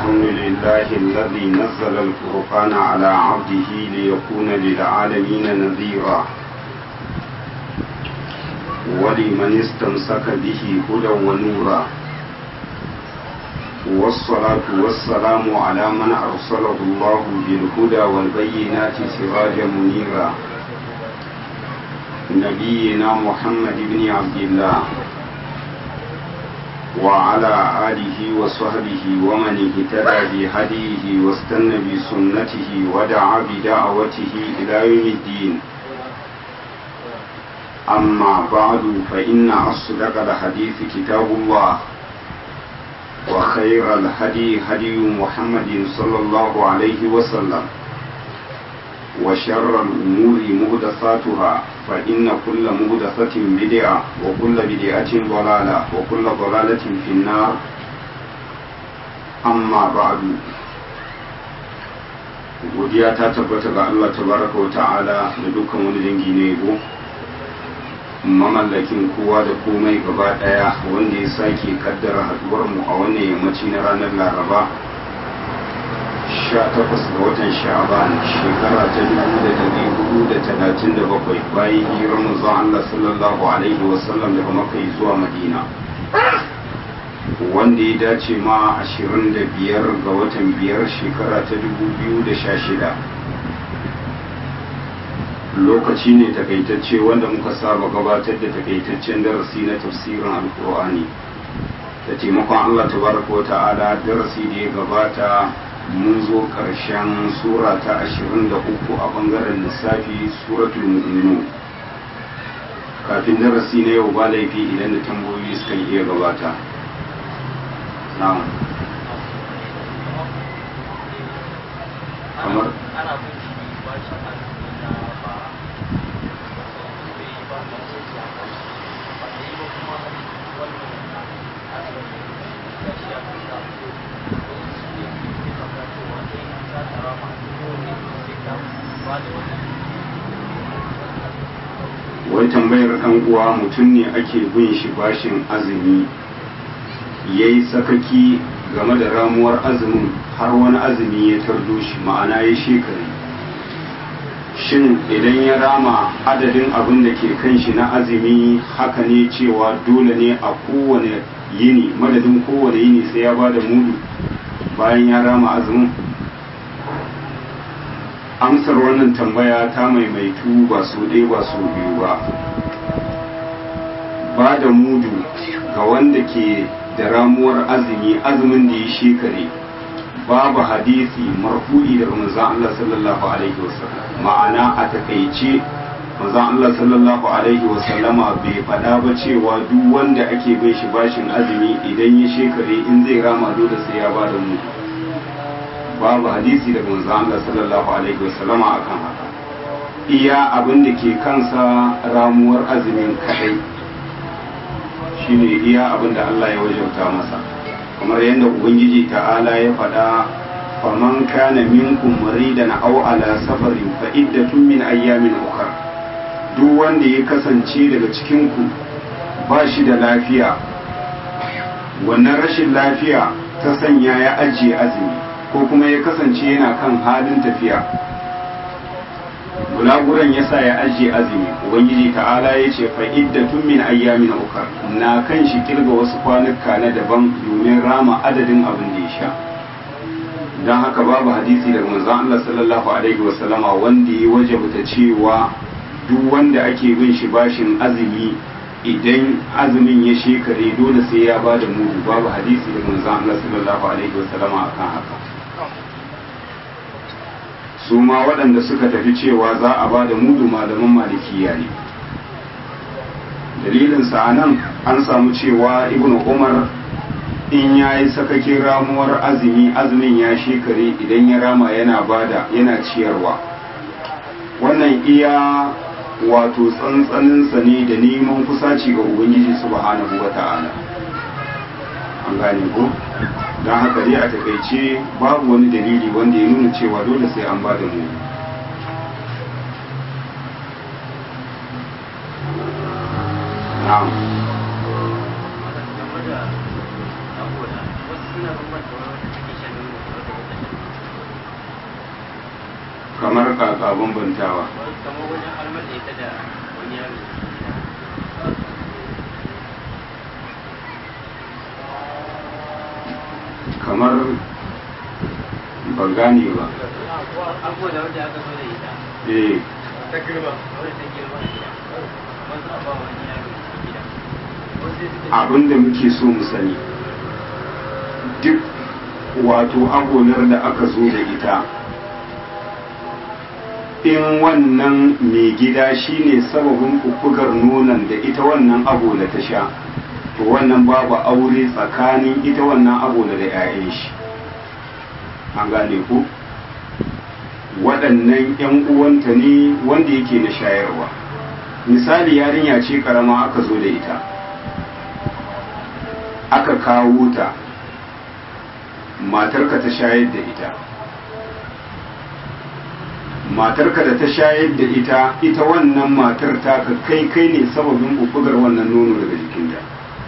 الحمد لله الذي نزل الفرقان على عبده ليكون للعالمين نذيرا ولمن استمسك به هدى ونورا والصلاة والسلام على من أرسله الله بالهدى والبينات سراجا منيرا نبينا محمد بن عبد الله وعلى آله وصحبه ومن اهتدى بهديه واستنى بسنته ودعا بدعوته إلى يوم الدين أما بعد فإن أصدق الحديث كتاب الله وخير الهدي هدي محمد صلى الله عليه وسلم وشر الأمور مهدثاتها فإن كل مهدثة بدعة وكل بدعة ضلالة وكل ضلالة في النار أما بعد godiya ta tabbata ga Allah tabaraka wa ta'ala da dukkan wani dangi ne yabo mamallakin kowa da komai gaba daya wanda ya sake kaddara haduwar mu a wannan yammaci na ranar laraba 18 ga watan sha'aban shekara ta 1437 bayan hijirar manzon Allah sallallahu alaihi wasallam daga makka zuwa madina wanda ya dace ma 25 ga watan biyar shekara ta 2016 lokaci ne takaitacce wanda muka saba gabatar da takaitaccen darasi na tafsirin alkur'ani da taimakon Allah tabaraka wa ta'ala darasi da ya gabata mun zo ƙarshen sura ta 23 a bangaren lissafi suratul mu'minu kafin darasi na yau ba laifi idan da tambayoyi suka iya gabata na'am kamar wai tambayar kan uwa mutum ne ake bin shi bashin azumi ya yi sakaki game da ramuwar azumin har wani azumi ya tardo shi ma'ana ya shekari shin idan ya rama adadin abin da ke kan shi na azumi haka ne cewa dole ne a kowane yini madadin kowane yini sai ya ba da mudu bayan ya rama azumin amsar wannan tambaya ta maimaitu ba su ɗaya ba su biyu ba ba da mudu ga wanda ke da ramuwar azumi azumin da ya shekare babu hadisi marfu'i daga manzon Allah sallallahu alaihi wasallam ma'ana a takaice manzon Allah sallallahu alaihi wasallama bai faɗa ba cewa duk wanda ake bai shi bashin azumi idan ya shekare in zai rama dole sai ya ba da mudu babu hadisi daga manzo Allah sallallahu alaihi wasallama akan haka iya abin da ke kansa ramuwar azumin kadai shine iya abin da Allah ya wajauta masa kamar yadda ubangiji ta'ala ya faɗa faman kana minkum maridan aw ala safarin fa iddatun min ayyamin ukhra duk wanda ya kasance daga cikin ku ba shi da lafiya wannan rashin lafiya ta sanya ya ajiye azumi ko kuma ya kasance yana kan halin tafiya gulaguran ya sa ya ajiye azumi ubangiji ta'ala ya ce fa iddatun min ayyamin ukar na kan shi kirga wasu kwanuka na daban domin rama adadin abin da ya sha don haka babu hadisi daga manzon Allah sallallahu alaihi wasallama wanda ya wajabta cewa duk wanda ake bin shi bashin azumi idan azumin ya shekare dole sai ya ba da mudu babu hadisi daga manzon Allah sallallahu alaihi wasallama akan haka su ma waɗanda suka tafi cewa za a ba da mudu malaman malikiya ne dalilinsa a nan an samu cewa ibn umar in ya yi sakakin ramuwar azumi azumin ya shekare idan ya rama yana bada yana ciyarwa wannan iya wato tsantsaninsa ne da neman kusaci ga ubangiji subhanahu wa ta'ala an gane ko don haka dai a takaice babu wani dalili wanda ya nuna cewa dole sai an ba da mu na'am game da saboda wasu suna bambanta wani wata take shan nono kamar kaka bambantawa kamar wajen almar da ita da wani yaro kamar ban gane ba abubuwa da wanda aka zo da ita eh ta girma wadda ta girma a gida wasu a ba wani yaro a gida wasu sai suka abin da muke so mu sani duk wato agonar da aka zo da ita in wannan mai gida shine sababin kukkugar nonon da ita wannan agola ta sha to wannan babu aure tsakanin ita wannan agola da 'ya'yan shi an gane ku waɗannan 'yan uwanta ne wanda yake na shayarwa misali yarinya ce karama aka zo da ita aka kawo ta matarka ta shayar da ita matarka da ta shayar da ita ita wannan matar ta ka kai kai ne sababin bubbugar wannan nono daga jikinta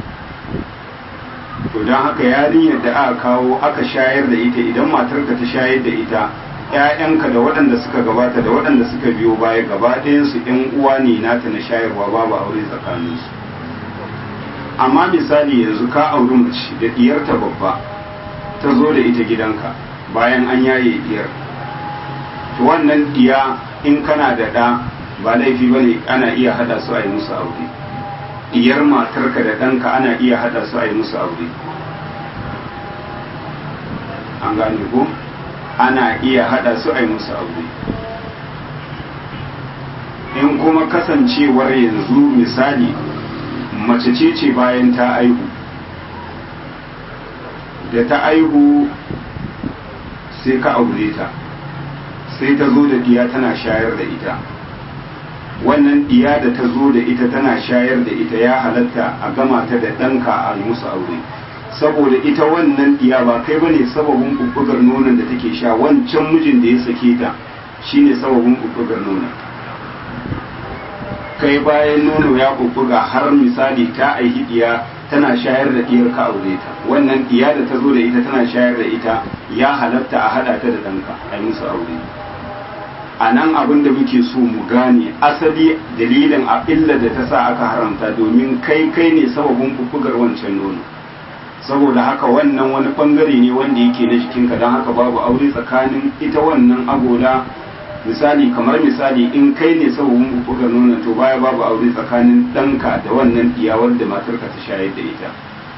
to don haka yarinyar da aka kawo aka shayar da ita idan matarka ta shayar da ita ‘ya'yanka da waɗanda suka gabata da waɗanda suka biyo baya gaba ɗayansu ‘yan uwa ne nata na shayarwa babu aure tsakaninsu amma misali yanzu ka auri mace da diyarta babba ta zo da ita gidanka bayan an yaye diyar to wannan diya in kana da ɗa ba laifi ba ne ana iya hada su a yi musu aure diyar matarka da ɗanka ana iya hada su a yi musu aure an gane ko ana iya hada su a yi musu aure in kuma kasancewar yanzu misali mace ce ce bayan ta aihu da ta aihu sai ka aure ta sai ta zo da diya tana shayar da ita wannan diya da ta zo da ita tana shayar da ita ya halatta a gama ta da ɗanka a yi musu aure saboda ita wannan diya ba kai bane sababin bubbugar nonon da take sha wancan mijin da ya sake ta shine sababin bubbugar nonon kai bayan nono ya bubbuga har misali ta aihi diya tana shayar da diyar ka aure ta wannan diya da ta zo da ita tana shayar da ita ya halatta a hada ta da ɗanka a yi musu aure a nan abin da muke so mu gane asali dalilin a illa da ta sa aka haramta domin kai kai ne sababin bubbugar wancan nono saboda haka wannan wani bangare ne wanda yake na jikinka don haka babu aure tsakanin ita wannan agola misali kamar misali in kai ne sababin buga nuna to baya babu aure tsakanin ɗanka da wannan iyawar da matarka ta shayar da ita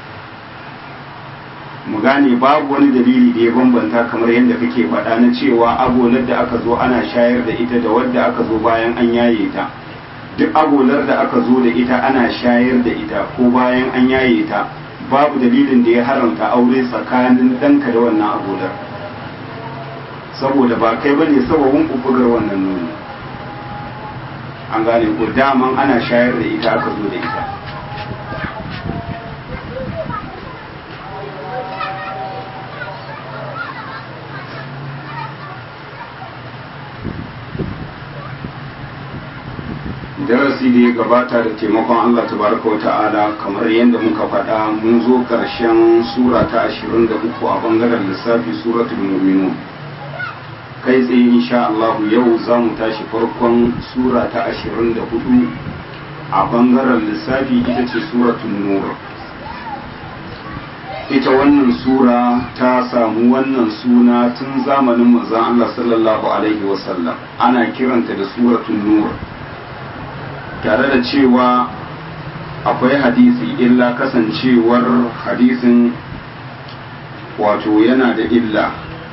mu gane babu wani dalili da ya bambanta kamar yadda kake faɗa na cewa agolar da aka zo ana shayar da ita da wadda aka zo bayan an yaye ta duk agolar da aka zo da ita ana shayar da ita ko bayan an yaye ta babu dalilin da ya haramta aure tsakanin ɗanka da wannan agolar saboda ba kai bane sababin bubbugar wannan nono an gane ko daman ana shayar da ita aka zo da ita darasi da ya gabata da taimakon Allah tabaraka wa ta'ala kamar yadda muka faɗa mun zo ƙarshen sura ta 23 a bangaren lissafi suratul mu'minun kai tsaye insha Allah yau za mu tashi farkon sura ta 24 a bangaren lissafi ita ce suratul nur ita wannan sura ta samu wannan suna tun zamanin manzon Allah sallallahu alaihi wasallam ana kiranta da suratul nur tare da cewa akwai hadisi illa kasancewar hadisin wato yana da illa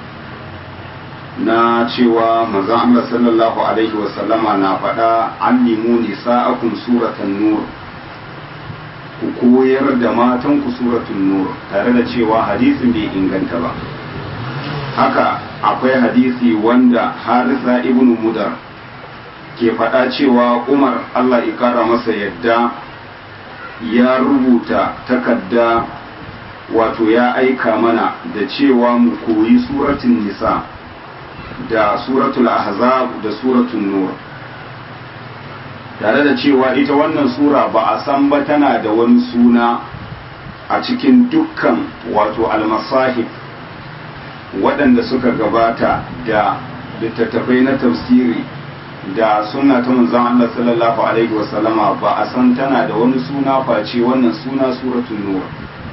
na cewa manzon Allah sallallahu alaihi wasallama na faɗa allimu nisa'akum suratan nur ku koyar da matan ku suratun nur tare da cewa hadisin bai inganta ba haka akwai hadisi wanda harisa ibnu mudar ke faɗa cewa umar allah ikara masa yadda ya rubuta takarda wato ya aika mana da cewa mu koyi suratun nisa da suratul ahzab da suratul nur tare da cewa ita wannan sura ba a san ba tana da wani suna a cikin dukkan wato almasahib waɗanda suka gabata da littattafai na tafsiri da suna ta manzon Allah sallallahu alaihi wasallama ba a san tana da wani suna face wannan suna suratul nur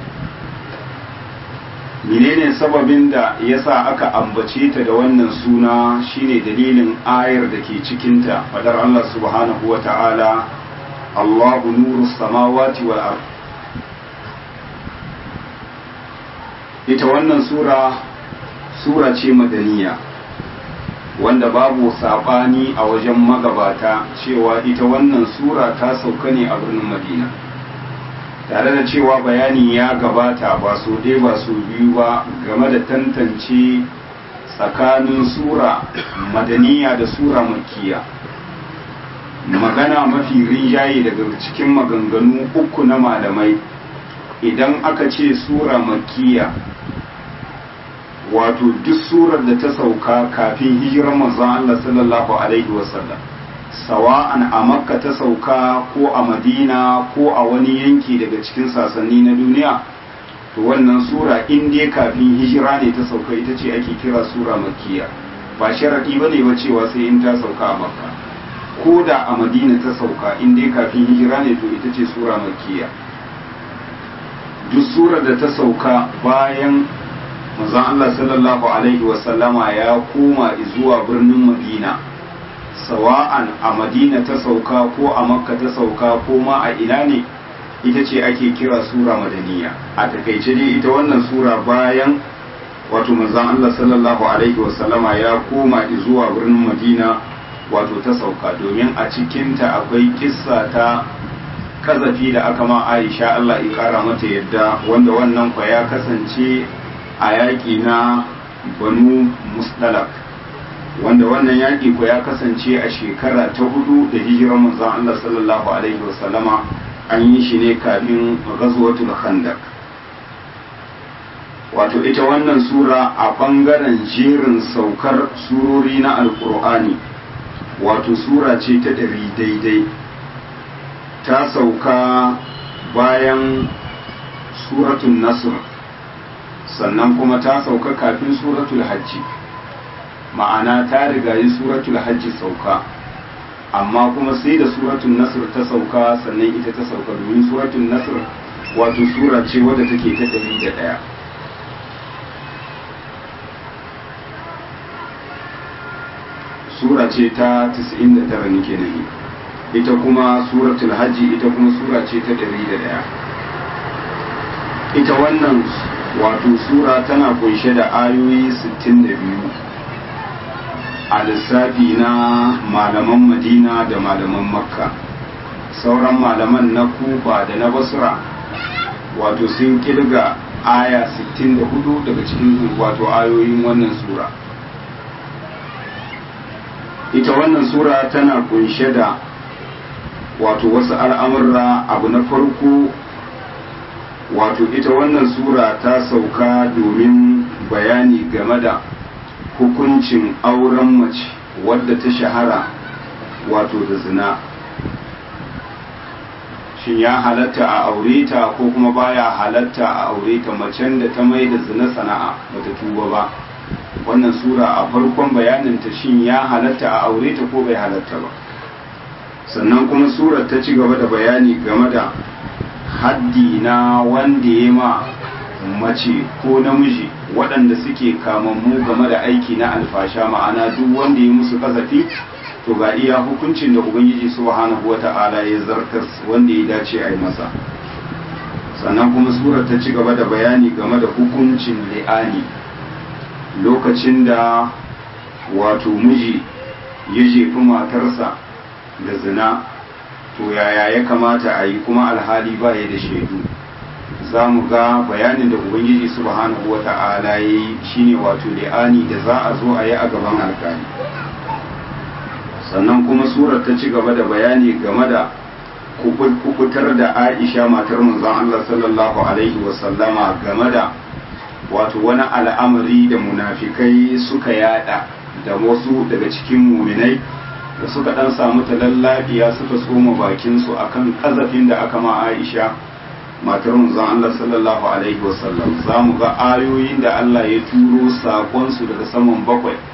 menene sababin da yasa aka ambace ta da wannan suna shine dalilin ayar da ke cikinta fadar Allah subhanahu wa ta'ala Allahu nuru samawati wal ard ita wannan sura sura ce madaniya wanda babu sabani a wajen magabata cewa ita wannan sura ta sauka ne a birnin madina tare da cewa bayani ya gabata ba su dai ba su biyu ba game da tantance tsakanin sura madaniya da sura makiya magana mafi rinjaye daga cikin maganganu uku na malamai idan aka ce sura makiya wato duk surar da ta sauka kafin hijirar manzon Allah sallallahu alaihi wasallam sawa'an a makka ta sauka ko a madina ko a wani yanki daga cikin sasanni na duniya to wannan sura in dai kafin hijira ne ta sauka ita ce ake kira sura makkiya ba sharadi ba ne ba cewa sai in ta sauka a makka ko da a madina ta sauka in dai kafin hijira ne to ita ce sura makkiya duk surar da ta sauka bayan manzon Allah sallallahu alaihi wasallama ya koma zuwa birnin madina sawa'an a madina ta sauka ko a makka ta sauka ko ma a ina ne ita ce ake kira sura madaniya a takaice dai ita wannan sura bayan wato manzon Allah sallallahu alaihi wasallama ya koma zuwa birnin madina wato ta sauka domin a cikinta akwai kissa ta kazafi da aka ma aisha Allah ya kara mata yadda wanda wannan kwa ya kasance a yaƙi na banu musdalak wanda wannan yaƙi ko ya kasance a shekara ta hudu da hijirar manzon Allah sallallahu alaihi wasallama an yi shi ne kafin ghazwatul khandaq wato ita wannan sura a ɓangaren jerin saukar surori na alkur'ani wato sura ce ta ɗari daidai ta sauka bayan suratun nasr sannan kuma ta sauka kafin suratul hajji ma'ana ta rigayi suratul hajji sauka amma kuma sai da suratul nasr ta sauka sannan ita ta sauka domin suratul nasr wato sura ce wadda take ta ɗari da ɗaya sura ce ta 99 nake nahi ita kuma suratul hajji ita kuma sura ce ta 101 ita wannan wato sura tana kunshe da ayoyi 62 a lissafi na malaman madina da malaman makka sauran malaman na kufa da na basra wato sun kirga aya 64 daga cikin wato ayoyin wannan sura ita wannan sura tana kunshe da wato wasu al'amurra abu na farko wato ita wannan sura ta sauka domin bayani game da hukuncin auren mace wadda ta shahara wato da zina shin ya halatta a aure ta ko kuma baya halatta a aure ta macen da ta mai da zina sana'a bata tuba ba wannan sura a farkon bayaninta shin ya halatta a aure ta ko bai halatta ba sannan kuma surar ta ci gaba da bayani game da haddi na wanda ya ma mace ko namiji waɗanda suke kamammu game da aiki na alfasha ma'ana duk wanda ya musu kasafi to ga iya hukuncin da ubangiji subhanahu wata'ala ya zartas wanda ya dace a yi masa sannan kuma surar ta ci gaba da bayani game da hukuncin li'ani lokacin da wato miji ya jefi matarsa da zina to yaya ya kamata a yi kuma alhali ba ya da shaidu za mu ga bayanin da ubangiji subhanahu wa ta'ala ya yi shine wato li'ani da za a zo a yi a gaban alkali sannan kuma surar ta ci gaba da bayani game da kubutar da aisha matar manzon Allah sallallahu alaihi wasallama game da wato wani al'amari da munafikai suka yada da wasu daga cikin muminai da suka dan samu talallabiya suka tsoma bakinsu akan kazafin da aka ma Aisha matar manzon Allah sallallahu alaihi wasallam za mu ga ayoyin da Allah ya turo sakonsu daga saman bakwai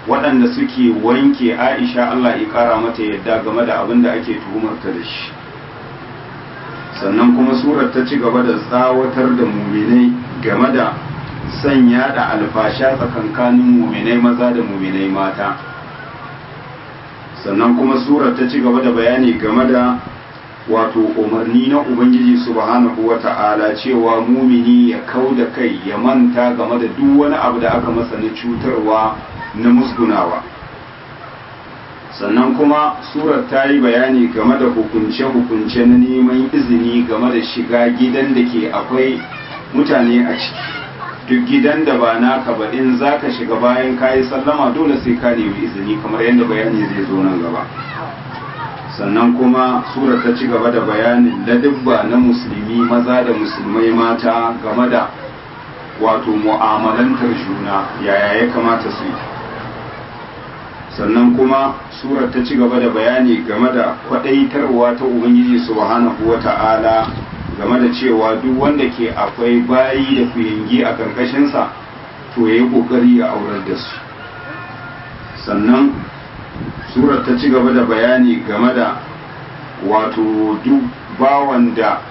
waɗanda suke wanke aisha Allah ya ƙara mata yadda game da abin da ake tuhumarta da shi sannan kuma surar ta ci gaba da tsawatar da muminai game da sanya da alfasha tsakankanin muminai maza da muminai mata sannan kuma surar ta ci gaba da bayani game da wato umarni na ubangiji subhanahu wa ta'ala cewa mumini ya kau da kai ya manta game da duk wani abu da aka masa na cutarwa na musgunawa sannan kuma surar ta yi bayani game da hukunce-hukunce na neman izini game da shiga gidan da ke akwai mutane a ciki duk gidan da ba naka ba in za ka shiga bayan kayi sallama dole sai ka nemi izini kamar yadda bayani zai zo nan gaba sannan kuma surar ta ci gaba da bayanin ladubba na musulmi maza da musulmai mata game da wato mu'amalantar juna yaya ya kamata su yi sannan kuma surar ta ci gaba da bayani game da kwadaitarwa ta ubangiji subhanahu wa ta'ala game da cewa duk wanda ke akwai bayi da kuyangi a karkashinsa to ya yi kokari ya aurar da su sannan surar ta ci gaba da bayani game da wato duk bawan da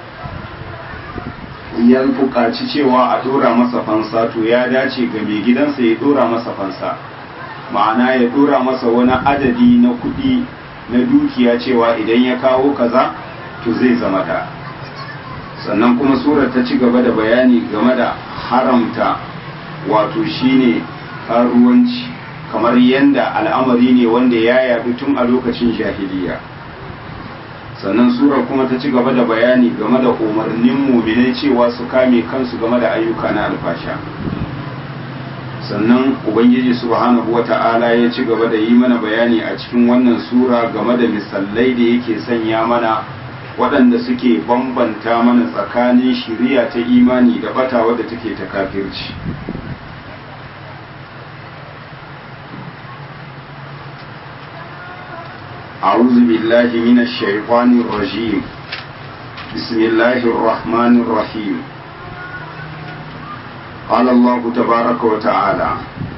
ya buƙaci cewa a ɗora masa fansa to ya dace ga mai gidansa ya ɗora masa fansa ma'ana ya ɗora masa wani adadi na kuɗi na dukiya cewa idan ya kawo kaza to zai zama da sannan kuma surar ta ci gaba da bayani game da haramta wato shine karuwanci kamar yadda al'amari ne wanda ya yaɗu tun a lokacin jahiliya sannan surar kuma ta ci gaba da bayani game da umarnin muminai cewa su kame kansu game da ayyuka na alfasha sannan ubangiji subhanahu wata'ala ya ci gaba da yi mana bayani a cikin wannan sura game da misalai da yake sanya mana waɗanda suke bambanta mana tsakanin shiriya ta imani da bata wadda take ta kafirci أعوذ بالله من الشيطان الرجيم بسم الله الرحمن الرحيم قال الله تبارك وتعالى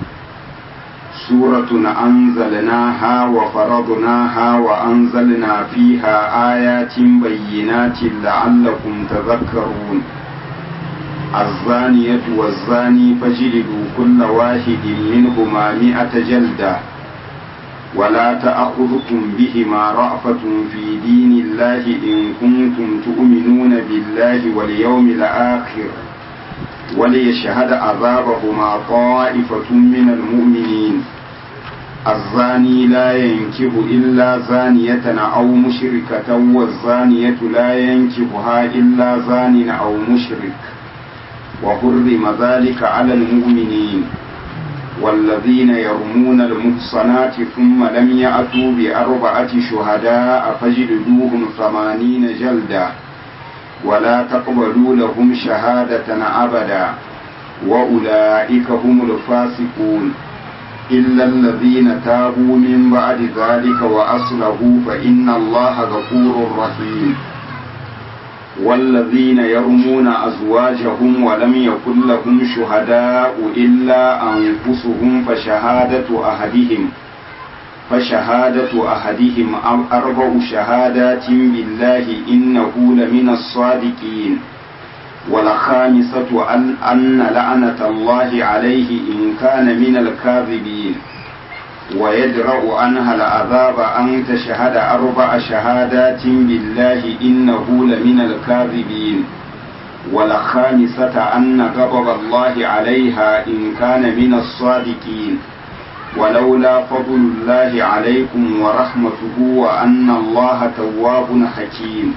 سورة أنزلناها وفرضناها وأنزلنا فيها آيات بينات لعلكم تذكرون الزانية والزاني فاجلدوا كل واحد منهما مئة جلدة ولا تأخذكم بهما رأفة في دين الله إن كنتم تؤمنون بالله واليوم الآخر وليشهد عذابهما طائفة من المؤمنين الزاني لا ينكه إلا زانية أو مشركة والزانية لا ينكهها إلا زان أو مشرك وحرم ذلك على المؤمنين والذين يرمون المحصنات ثم لم يأتوا بأربعة شهداء فاجلدوهم ثمانين جلدا ولا تقبلوا لهم شهادة أبدا وأولئك هم الفاسقون إلا الذين تابوا من بعد ذلك وأصلحوا فإن الله غفور رحيم والذين يرمون أزواجهم ولم يكن لهم شهداء إلا أنفسهم فشهادة أحدهم فشهادة أحدهم أربع شهادات بالله إنه لمن الصادقين والخامسة أن, أن لعنة الله عليه إن كان من الكاذبين ويدرأ عنها العذاب أن تشهد أربع شهادات بالله إنه لمن الكاذبين والخامسة أن غضب الله عليها إن كان من الصادقين ولولا فضل الله عليكم ورحمته وأن الله تواب حكيم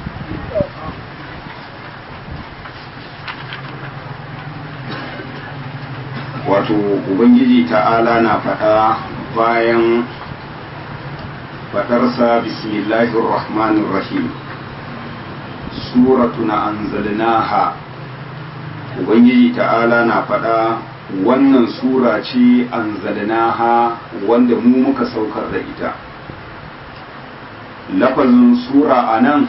wato ubangiji ta'ala na faɗa bayan faɗarsa bismillahir rahmanir rahim suratun anzalnaha ubangiji ta'ala na faɗa wannan sura ce anzalnaha wanda mu muka saukar da ita lafazin sura a nan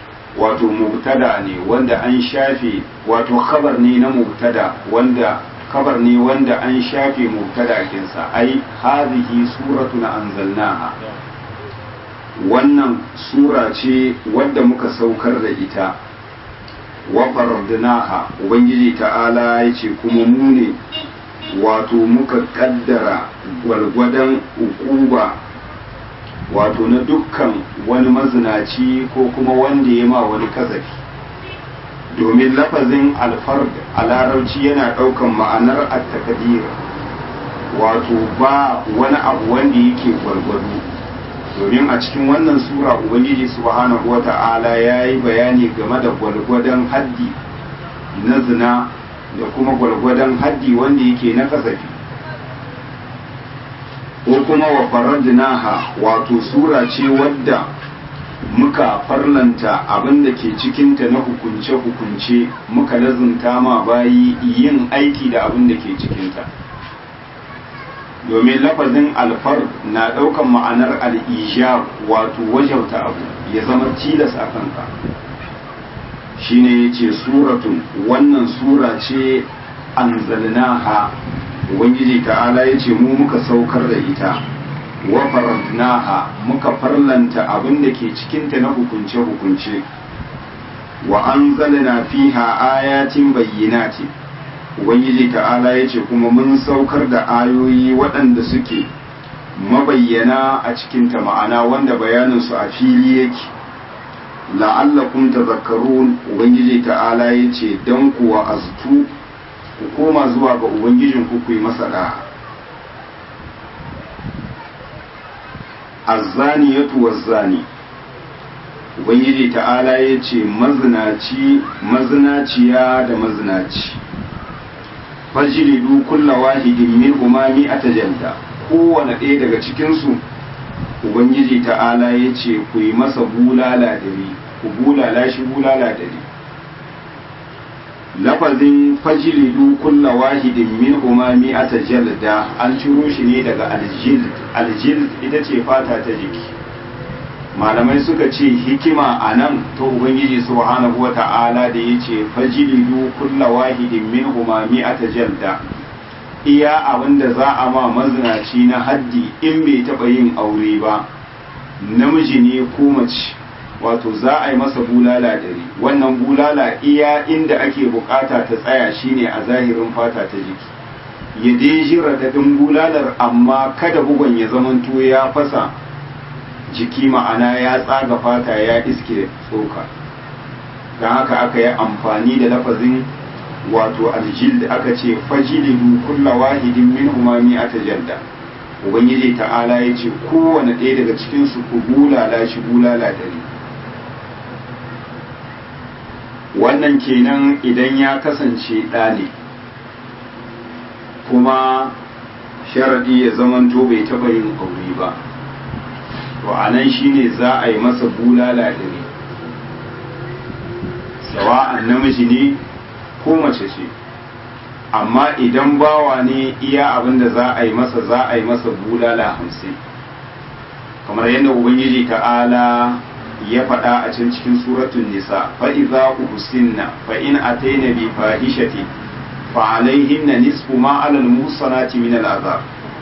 wato mubtada ne wanda an shafe wato khabar ne na mubtada wanda kabar ne wanda an shafe mubtadakinsa ai hazihi suratun anzalnaha wannan sura ce wadda muka saukar da ita wa faradnaha ubangiji ta'ala ya ce kuma mu ne wato muka kaddara gwalgwadon ukuba wato na dukkan wani mazinaci ko kuma wanda ya ma wani kazafi domin lafazin alfard a larabci yana ɗaukan ma'anar attakadir wato ba wani abu wanda yake gwargwado domin a cikin wannan sura ubangiji subhanahu wa ta'ala ya yi bayani game da gwalgwadon haddi na zina da kuma gwalgwadon haddi wanda yake na kasafi ko kuma wa faradnaha wato sura ce wadda muka farlanta abin da ke cikinta na hukunce-hukunce muka lazunta ma bayi yin aiki da abin da ke cikinta domin lafazin alfar na ɗaukan ma'anar al'ijab wato wajauta abu ya zama tilas a kanka shine ya ce suratun wannan sura ce an zalnaha ubangiji ta'ala ya ce mu muka saukar da ita wa farantnaha muka farlanta abin da ke cikinta na hukunce-hukunce wa an zalina fiha ayatin bayyinati ubangiji ta'ala ya ce kuma mun saukar da ayoyi waɗanda suke mabayyana a cikinta ma'ana wanda bayaninsu a fili yake la'allakum tazakkarun ubangiji ta'ala ya ce don kuwa aztu ku koma zuwa ga ubangijin ku yi masa da'a azzani ya wazzani ubangiji ta'ala ya ce mazinaci mazinaciya da mazinaci fajilidu kulla wahidin min umami a tajanta kowane ɗaya daga cikinsu ubangiji ta'ala ya ce ku yi masa bulala dari ku bulala shi bulala dari lafazin fajilidu kulla wahidin min umami a tajalda an ciro shi ne daga aljild aljild ita ce fata ta jiki malamai suka ce hikima a nan ta ubangiji subhanahu wa ta'ala da ya ce fajilidu kulla wahidin min umami a tajalda iya abin da za a ma mazinaci na haddi in bai taɓa yin aure ba namiji ne ko mace wato za a yi masa bulala dari wannan bulala iya inda ake bukata ta tsaya shine a zahirin fata ta jiki ya dai ji raɗaɗin bulalar amma kada bugon ya zamanto ya fasa jiki ma'ana ya tsaga fata ya iske tsoka don haka aka yi amfani da lafazin wato aljil aka ce fajilidu kulla wahidin min umami a tajalda ubangiji ta'ala ya ce kowane ɗaya daga cikinsu ku bulala shi bulala dare wannan kenan idan ya kasance ɗane kuma sharaɗi ya zamanto bai taɓa yin aure ba to a nan shine za a yi masa bulala dare sawa'an namiji ne ko mace ce amma idan bawa ne iya abin da za a yi masa za a yi masa bulala hamsin kamar yadda ubangiji ta'ala ya faɗa a can cikin suratun nisa fa'iza uhsinna fa in ataina bi fahishati fa alaihinna nisfu ma alal musanati min al'azab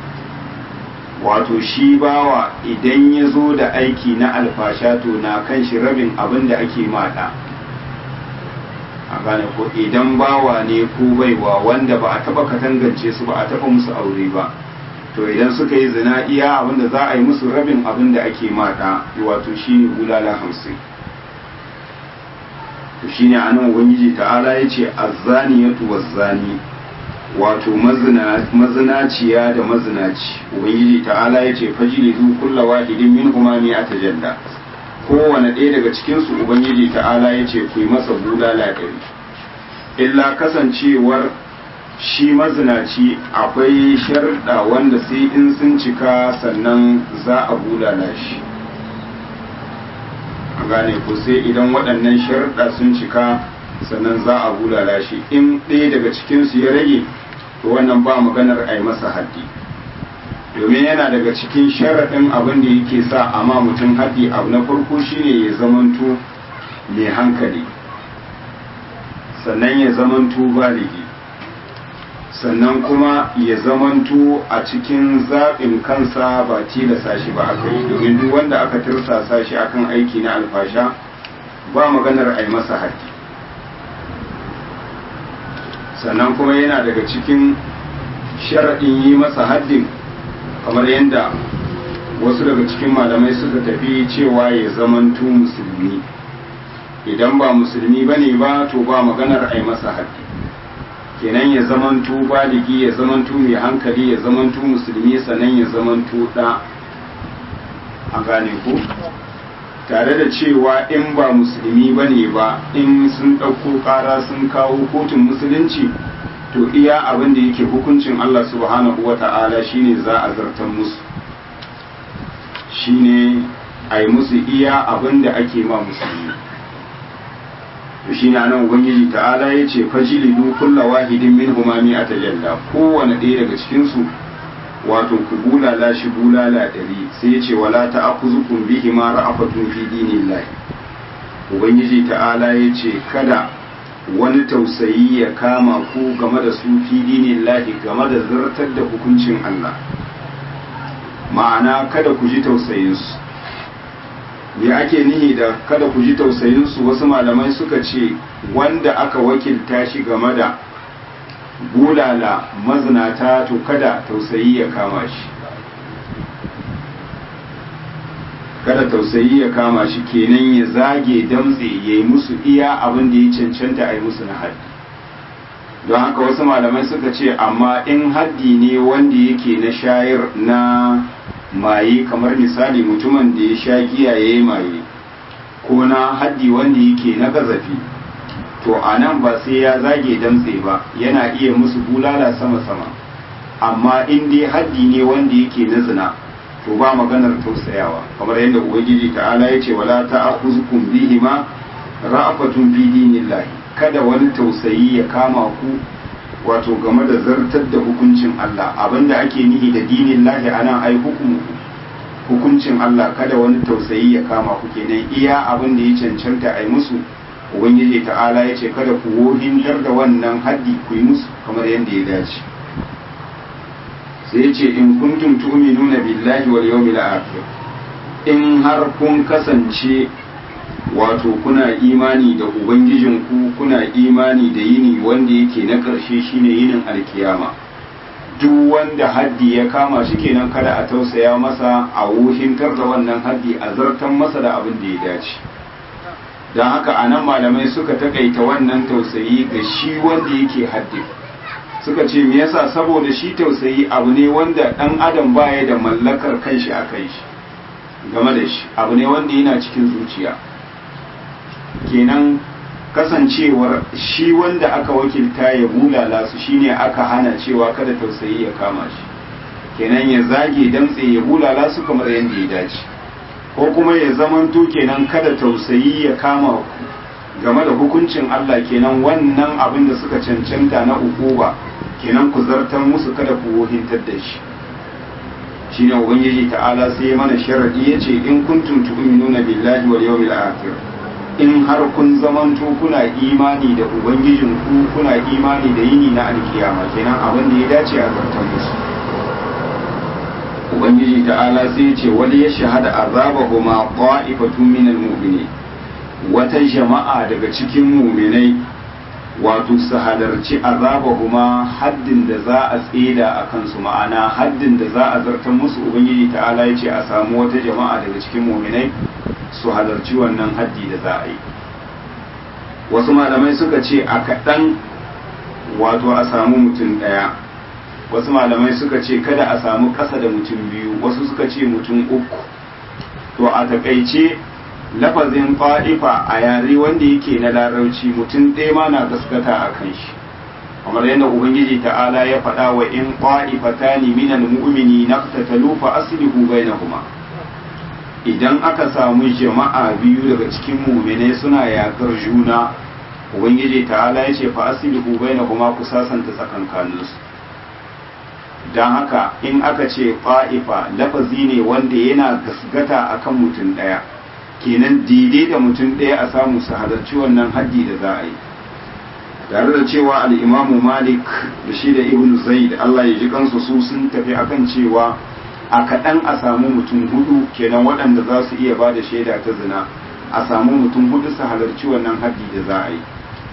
wato shi bawa idan ya zo da aiki na alfasha to na kan shi rabin abin da ake mata a gane ko idan bawa ne ko baiwa wanda ba a taba katangance su ba a taba musu aure ba to idan suka yi zina iya abin da za a yi musu rabin abin da ake mata wato shine bulala hamsin to shine anan ubangiji ta'ala ya ce azzaniyatu wazzani wato mazinaciya da mazinaci ubangiji ta'ala ya ce fajilidu kulla wahidin min huma mi atajalla kowane ɗaya daga cikinsu ubangiji ta'ala ya ce ku yi masa bulala ɗari illa kasancewar shi mazinaci akwai sharɗa wanda sai in sun cika sannan za a bulala shi a gane ko sai idan waɗannan sharɗa sun cika sannan za a bulala shi in ɗaya daga cikinsu ya rage to wannan ba maganar a yi masa haddi domin yana daga cikin sharaɗin abin da yake sa a ma mutum haddi abu na farko shine ya zamanto mai hankali sannan ya zamanto baligi sannan kuma ya zamanto a cikin zaɓin kansa ba tilasa shi ba aka yi domin duk wanda aka tirsasa shi akan aiki na alfasha ba maganar a yi masa haddi sannan kuma yana daga cikin sharaɗin yi masa haddin kamar yadda wasu daga cikin malamai suka tafi cewa ya zamanto musulmi idan ba musulmi ba ne ba to ba maganar a yi masa haddi kenan ya zamanto baligi ya zamanto mai hankali ya zamanto musulmi sannan ya zamanto ɗa a gane ku tare da cewa in ba musulmi ba ne ba in sun ɗauko ƙara sun kawo kotun musulunci to iya abin da yake hukuncin Allah subhanahu wa ta'ala shine za a zartar musu shine a yi musu iya abin da ake ma musulmi to shine anan ubangiji ta'ala ya ce fajilidu kulla wahidin min humami a tajalla kowane ɗaya daga cikinsu wato ku bulala shi bulala ɗari sai ya ce wala ta akuzukun bihi ma ra'afatun fi dinillahi ubangiji ta'ala ya ce kada wani tausayi ya kama ku game da su fi dinillahi game da zartar da hukuncin Allah ma'ana kada ku ji tausayinsu me ake nihi da kada ku ji tausayinsu wasu malamai suka ce wanda aka wakilta shi game da bulala mazinata to kada tausayi ya kama shi kada tausayi ya kama shi kenan ya zage damtse ya yi musu iya abin da ya cancanta a yi musu na haddi don haka wasu malamai suka ce amma in haddi ne wanda yake na shayar na maye kamar misali mutumin da ya sha giya ya yi maye ko na haddi wanda yake na gazafi to a nan ba sai ya zage damtse ba yana iya musu bulala sama-sama amma in dai haddi ne wanda yake na zina to ba maganar tausayawa kamar yadda ubangiji ta'ala ya ce wala ta'khuzkum bihima ra'afatun fi dinillahi kada wani tausayi ya kama ku wato game da zartar da hukuncin Allah abinda ake nihi da dinillahi anan ai hukumu hukuncin Allah kada wani tausayi ya kama ku kenan iya abin da ya cancanta ai musu ubangiji ta'ala ya ce kada ku wohintar da wannan haddi ku yi musu kamar yadda ya dace sai ce in kuntum tu'minuna billahi wal yawmil akhir in har kun kasance wato kuna imani da ubangijinku kuna imani da yini wanda yake na ƙarshe shine yinin alkiyama duk wanda haddi ya kama shi kenan kada a tausaya masa a wuhintar da wannan haddi a zartan masa da abin da ya dace don haka a nan malamai suka takaita wannan tausayi ga shi wanda yake haddi suka ce me yasa saboda shi tausayi abu ne wanda ɗan adam baya da mallakar kanshi a kai shi game da shi abu ne wanda yana cikin zuciya kenan kasancewar shi wanda aka wakilta ya bulala su shine aka hana cewa kada tausayi ya kama shi kenan ya zage damtse ya bulala su kamar yadda ya dace ko kuma ya zamanto kenan kada tausayi ya kama ku game da hukuncin Allah kenan wannan abin da suka cancanta na ukuba kenan ku zartar musu kada ku wohintar da shi shine ubangiji ta'ala sai ya mana sharadi yace in kuntum tu'minuna billahi wal yawmil akhir in har kun zamanto kuna imani da ubangijinku kuna imani da yini na alkiyama kenan abin da ya dace a zartar musu ubangiji ta'ala sai ya ce wani ya shahada azabahu ma qa'ifatun minal mu'minin wata jama'a daga cikin mu'minai wato su halarci azabahu ma haddin da za a tseda a kansu ma'ana haddin da za a zartar musu ubangiji ta'ala ya ce a samu wata jama'a daga cikin mu'minai su halarci wannan haddi da za a yi wasu malamai suka ce a kaɗan wato a samu mutum ɗaya wasu malamai suka ce kada a samu ƙasa da mutum biyu wasu suka ce mutum uku to a takaice lafazin fa'ifa a yare wanda yake na larauci mutum ɗaya ma na gaskata a kan shi kamar yadda ubangiji ta'ala ya faɗa wa in fa'ifatani minal mu'mini naqtatalu fa aslihu bainahuma idan aka samu jama'a biyu daga cikin muminai suna yakar juna ubangiji ta'ala ya ce fa aslihu bainahuma ku sasanta tsakankaninsu don haka in aka ce fa'ifa lafazi ne wanda yana gasgata akan mutum ɗaya kenan daidai da mutum ɗaya a samu su halarci wannan haddi da za a yi tare da cewa al'imamu malik da shi da ibn zaid Allah ya ji kansu su sun tafi akan cewa a kaɗan a samu mutum hudu kenan waɗanda za su iya ba da shaida ta zina a samu mutum hudu su halarci wannan haddi da za a yi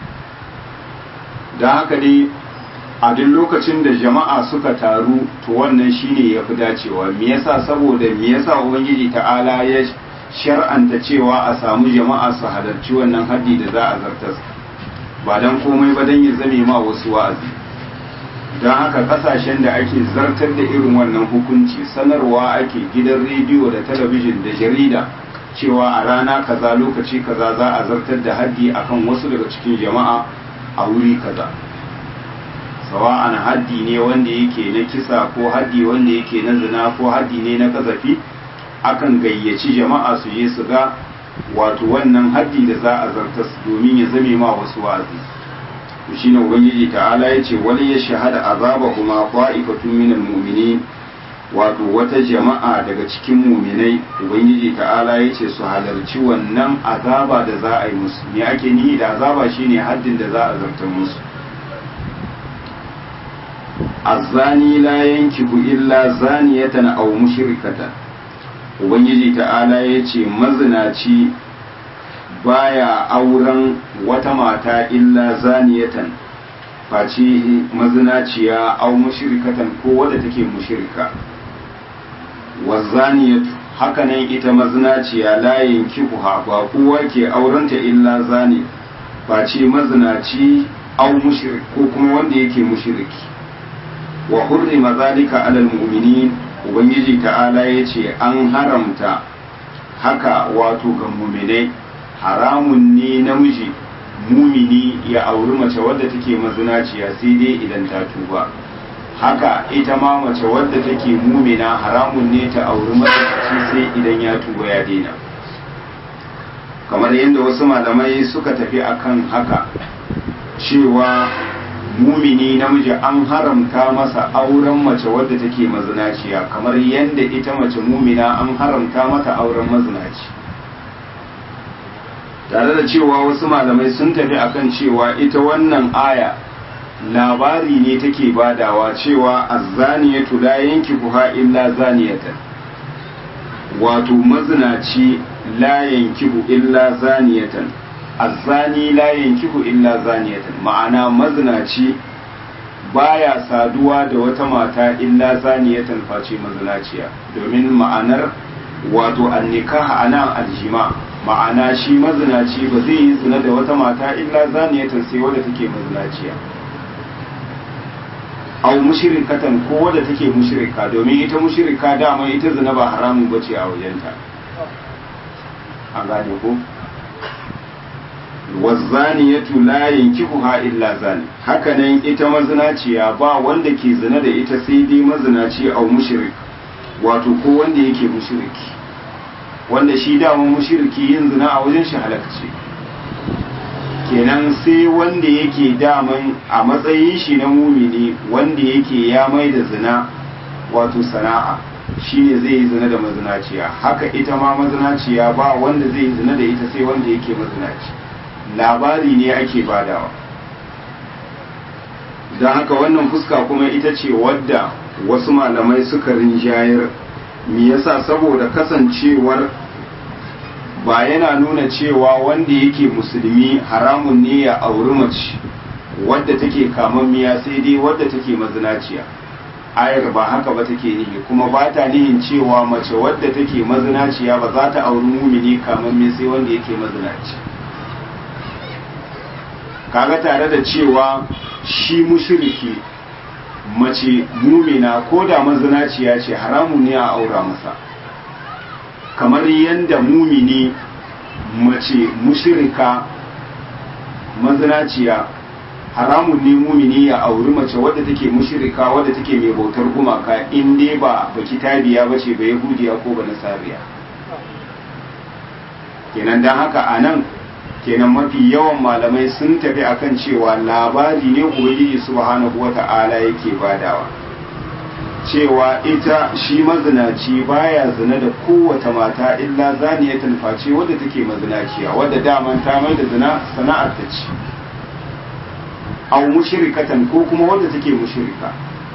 don haka dai a duk lokacin da jama'a suka taru to wannan shine ya fi dacewa me yasa saboda me yasa ubangiji ta'ala ya shar'anta cewa a samu jama'a su halarci wannan haddi da za a zartas ba don komai ba don ya zame ma wasu wa'azi don haka kasashen da ake zartar da irin wannan hukunci sanarwa ake gidan rediyo da talabijin da jarida cewa a rana kaza lokaci kaza za a zartar da haddi akan wasu daga cikin jama'a a wuri kaza sawa'an haddi ne wanda yake na kisa ko haddi wanda yake na zina ko haddi ne na kazafi akan gayyaci jama'a su je su ga wato wannan haddi da za a zartas domin ya zame ma wasu wa'azi to shine ubangiji ta'ala yace wani ya shahada azabahuma qa'ifatun minal mu'minin wato wata jama'a daga cikin muminai ubangiji ta'ala yace su halarci wannan azaba da za a yi musu me ake nihi da azaba shine haddin da za a zartar musu azzani la yankihu illa zaniyatan aw mushrikatan ubangiji ta'ala yace mazinaci baya auren wata mata illa zaniyatan face mazinaciya aw mushrikatan ko wadda take mushrika wazaniyatu hakanan ita mazinaciya la yankihuha ba kowa ke aurenta illa zani face mazinaci aw mushrik ko kuma wanda yake mushriki wa hurrima zalika alal mu'minin ubangiji ta'ala yace an haramta haka wato ga mu'minai haramun ne namiji mumini ya auri mace wadda take mazinaciya sai dai idan ta tuba haka ita ma mace wadda take mumina haramun ne ta auri mazinaci sai idan ya tuba ya daina kamar yadda wasu malamai suka tafi akan haka cewa mumini namiji an haramta masa auren mace wadda take mazinaciya kamar yadda ita mace mumina an haramta mata auren mazinaci tare da cewa wasu malamai sun tafi akan cewa ita wannan aya labari ne take badawa cewa azzaniyatu la yankihuha illa zaniyatan wato mazinaci la yankihu illa zaniyatan azzani la yankihu illa zaniyatan ma'ana mazinaci baya saduwa da wata mata illa zaniyatan face mazinaciya domin ma'anar wato annikaha anan aljima ma'ana shi mazinaci ba zai yi zina da wata mata illa zaniyatan sai wadda take mazinaciya au mushrikatan ko wadda take mushrika domin ita mushrika dama ita zina ba haramun bace a wajenta an gane ko wazzaniyatu la yankihuha illa zani hakanan ita mazinaciya ba wanda ke zina da ita sai dai mazinaci au mushrik wato ko wanda yake mushriki wanda shi dama mushriki yin zina a wajen shi halakci kenan sai wanda yake daman a matsayin shi na mumini wanda yake ya mai da zina wato sana'a shine zai yi zina da mazinaciya haka ita ma mazinaciya ba wanda zai yi zina da ita sai wanda yake mazinaci labari ne ake badawa don haka wannan fuska kuma ita ce wadda wasu malamai suka rinjayar me yasa saboda kasancewar ba yana nuna cewa wanda yake musulmi haramun ne ya auri mace wadda take kamammiya sai dai wadda take mazinaciya ayar ba haka ba take nihi kuma ba ta nihin cewa mace wadda take mazinaciya ba za ta auri mumini kamammi sai wanda yake mazinaci kaga tare da cewa shi mushriki mace mumina ko da mazinaciya ce haramun ne a aura masa kamar yadda mumini mace mushrika mazinaciya haramun ne mumini ya auri mace wadda take mushrika wadda take mai bautar gumaka in dai ba baki tabiya bace ba yahudiya ko ba nasariya kenan dan haka anan kenan mafi yawan malamai sun tafi akan cewa labari ne ubangiji subhanahu wata'ala yake badawa cewa ita shi mazinaci baya zina da kowace mata illa zaniyatan face wadda take mazinaciya wadda daman ta mai da zina sana'ar ta ce aw mushrikatan ko kuma wanda take mushrika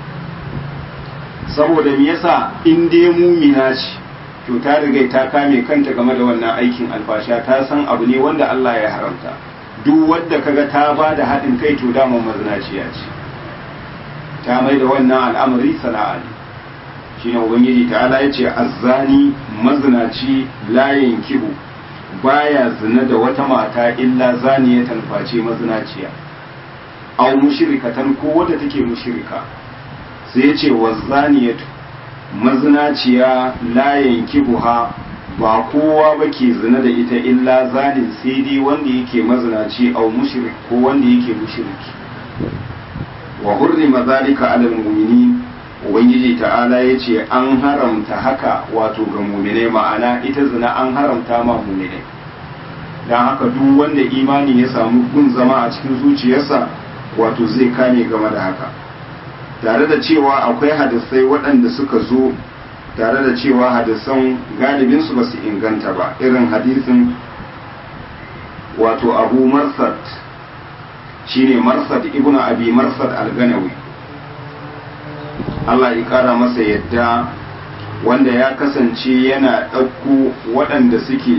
saboda me yasa in dai mumina ce to ta riga ta kame kanta game da wannan aikin alfasha ta san abu ne wanda Allah ya haramta duk wadda kaga ta ba da haɗin kai to dama mazinaciya ce ta mai da wannan al'amari sana'a ne shine ubangiji ta'ala ya ce azzani mazinaci layin kihu baya zina da wata mata illa zaniyatan face mazinaciya aw mushrikatan ko wadda take mushrika sai ya ce wazzaniyatu mazinaciya layin kibuha ba kowa ba ke zina da ita illa zanin sai dai wanda yake mazinaci au mushrik ko wanda yake mushriki wa hurrima zalika alal mu'minin ubangiji ta'ala ya ce an haramta haka wato ga mu'minai ma'ana ita zina an haramta ma mu'minai dan haka duk wanda imani ya samu gun zama a cikin zuciyarsa wato zai kame game da haka tare da cewa akwai hadisai waɗanda suka zo tare da cewa hadisan galibinsu ba su inganta ba irin hadisin wato abu marsad shine marsad ibnu abi marsad al-ganawi Allah ya kara masa yadda wanda ya kasance yana ɗauko waɗanda suke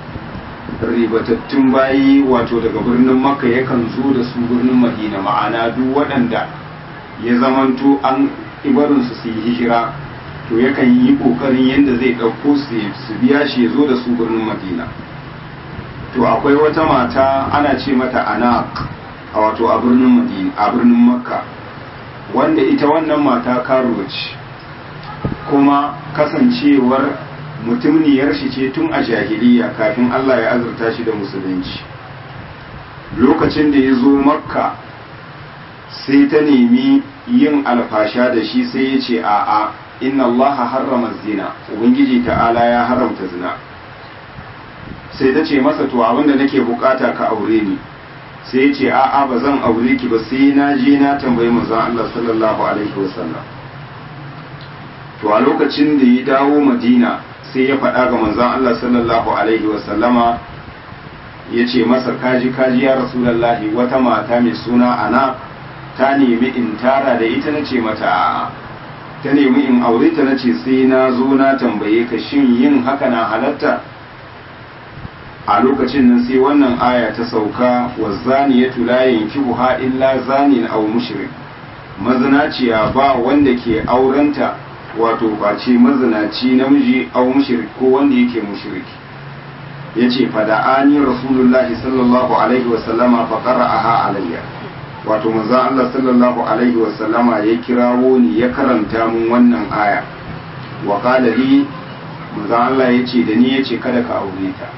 ribatattun bayi wato daga birnin makka yakan zo da su birnin madina ma'ana duk waɗanda ya zamanto an ibarinsu su yi hijira to yakan yi kokarin yadda zai ɗauko su biya shi ya zo da su birnin madina to akwai wata mata ana ce mata anak a wato a birnin madina a birnin makka wanda ita wannan mata karuwa ce kuma kasancewar mutumniyar shi ce tun a jahiliya kafin allah ya azurta shi da musulunci lokacin da ya zo makka sai ta nemi yin alfasha da shi sai ya ce a'a inna Allah harrama zina ubangiji ta'ala ya haramta zina sai ta ce masa to abinda nake bukata ka aure ni sai ya ce a'a ba zan aure ki ba sai na je na tambayi manzon Allah sallallahu alaihi wasallam to a lokacin da ya dawo Madina sai ya faɗa ga manzon Allah sallallahu alaihi wasallama ya ce masa kaji kaji ya rasulullahi wata mata mai suna ana ta nemi in tara da ita na ce mata ta nemi in aure ta na ce sai na zo na tambaye ka shin yin haka na halatta a lokacin nan sai wannan aya ta sauka wa zani ya tula yankihuha illa zanin aw mushrik mazinaciya ba wanda ke aurenta wato face mazinaci namiji aw mushrik ko wanda yake mushriki yace fada'ani rasulullahi sallallahu alaihi wa sallama fa qara'aha alayya wato manzo Allah sallallahu alaihi wa sallama ya kirawo ni ya karanta mun wannan aya wa qala li manzo Allah yace da ni yace kada ka aure ta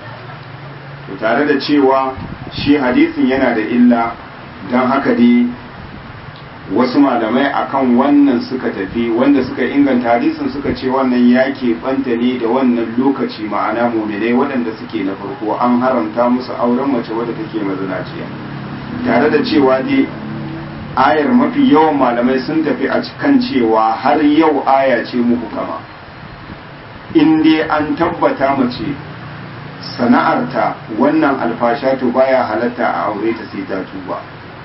to tare da cewa shi hadisin yana da illa dan haka dai wasu malamai akan wannan suka tafi wanda suka inganta hadisin suka ce wannan ya banta ne da wannan lokaci ma'ana muminai waɗanda suke na farko an haramta musu auren mace wadda take mazinaciya tare da cewa dai ayar mafi yawan malamai sun tafi a kan cewa har yau aya ce muku kama in dai an tabbata mace sana'arta wannan alfasha to baya halatta a aure ta sai ta tuba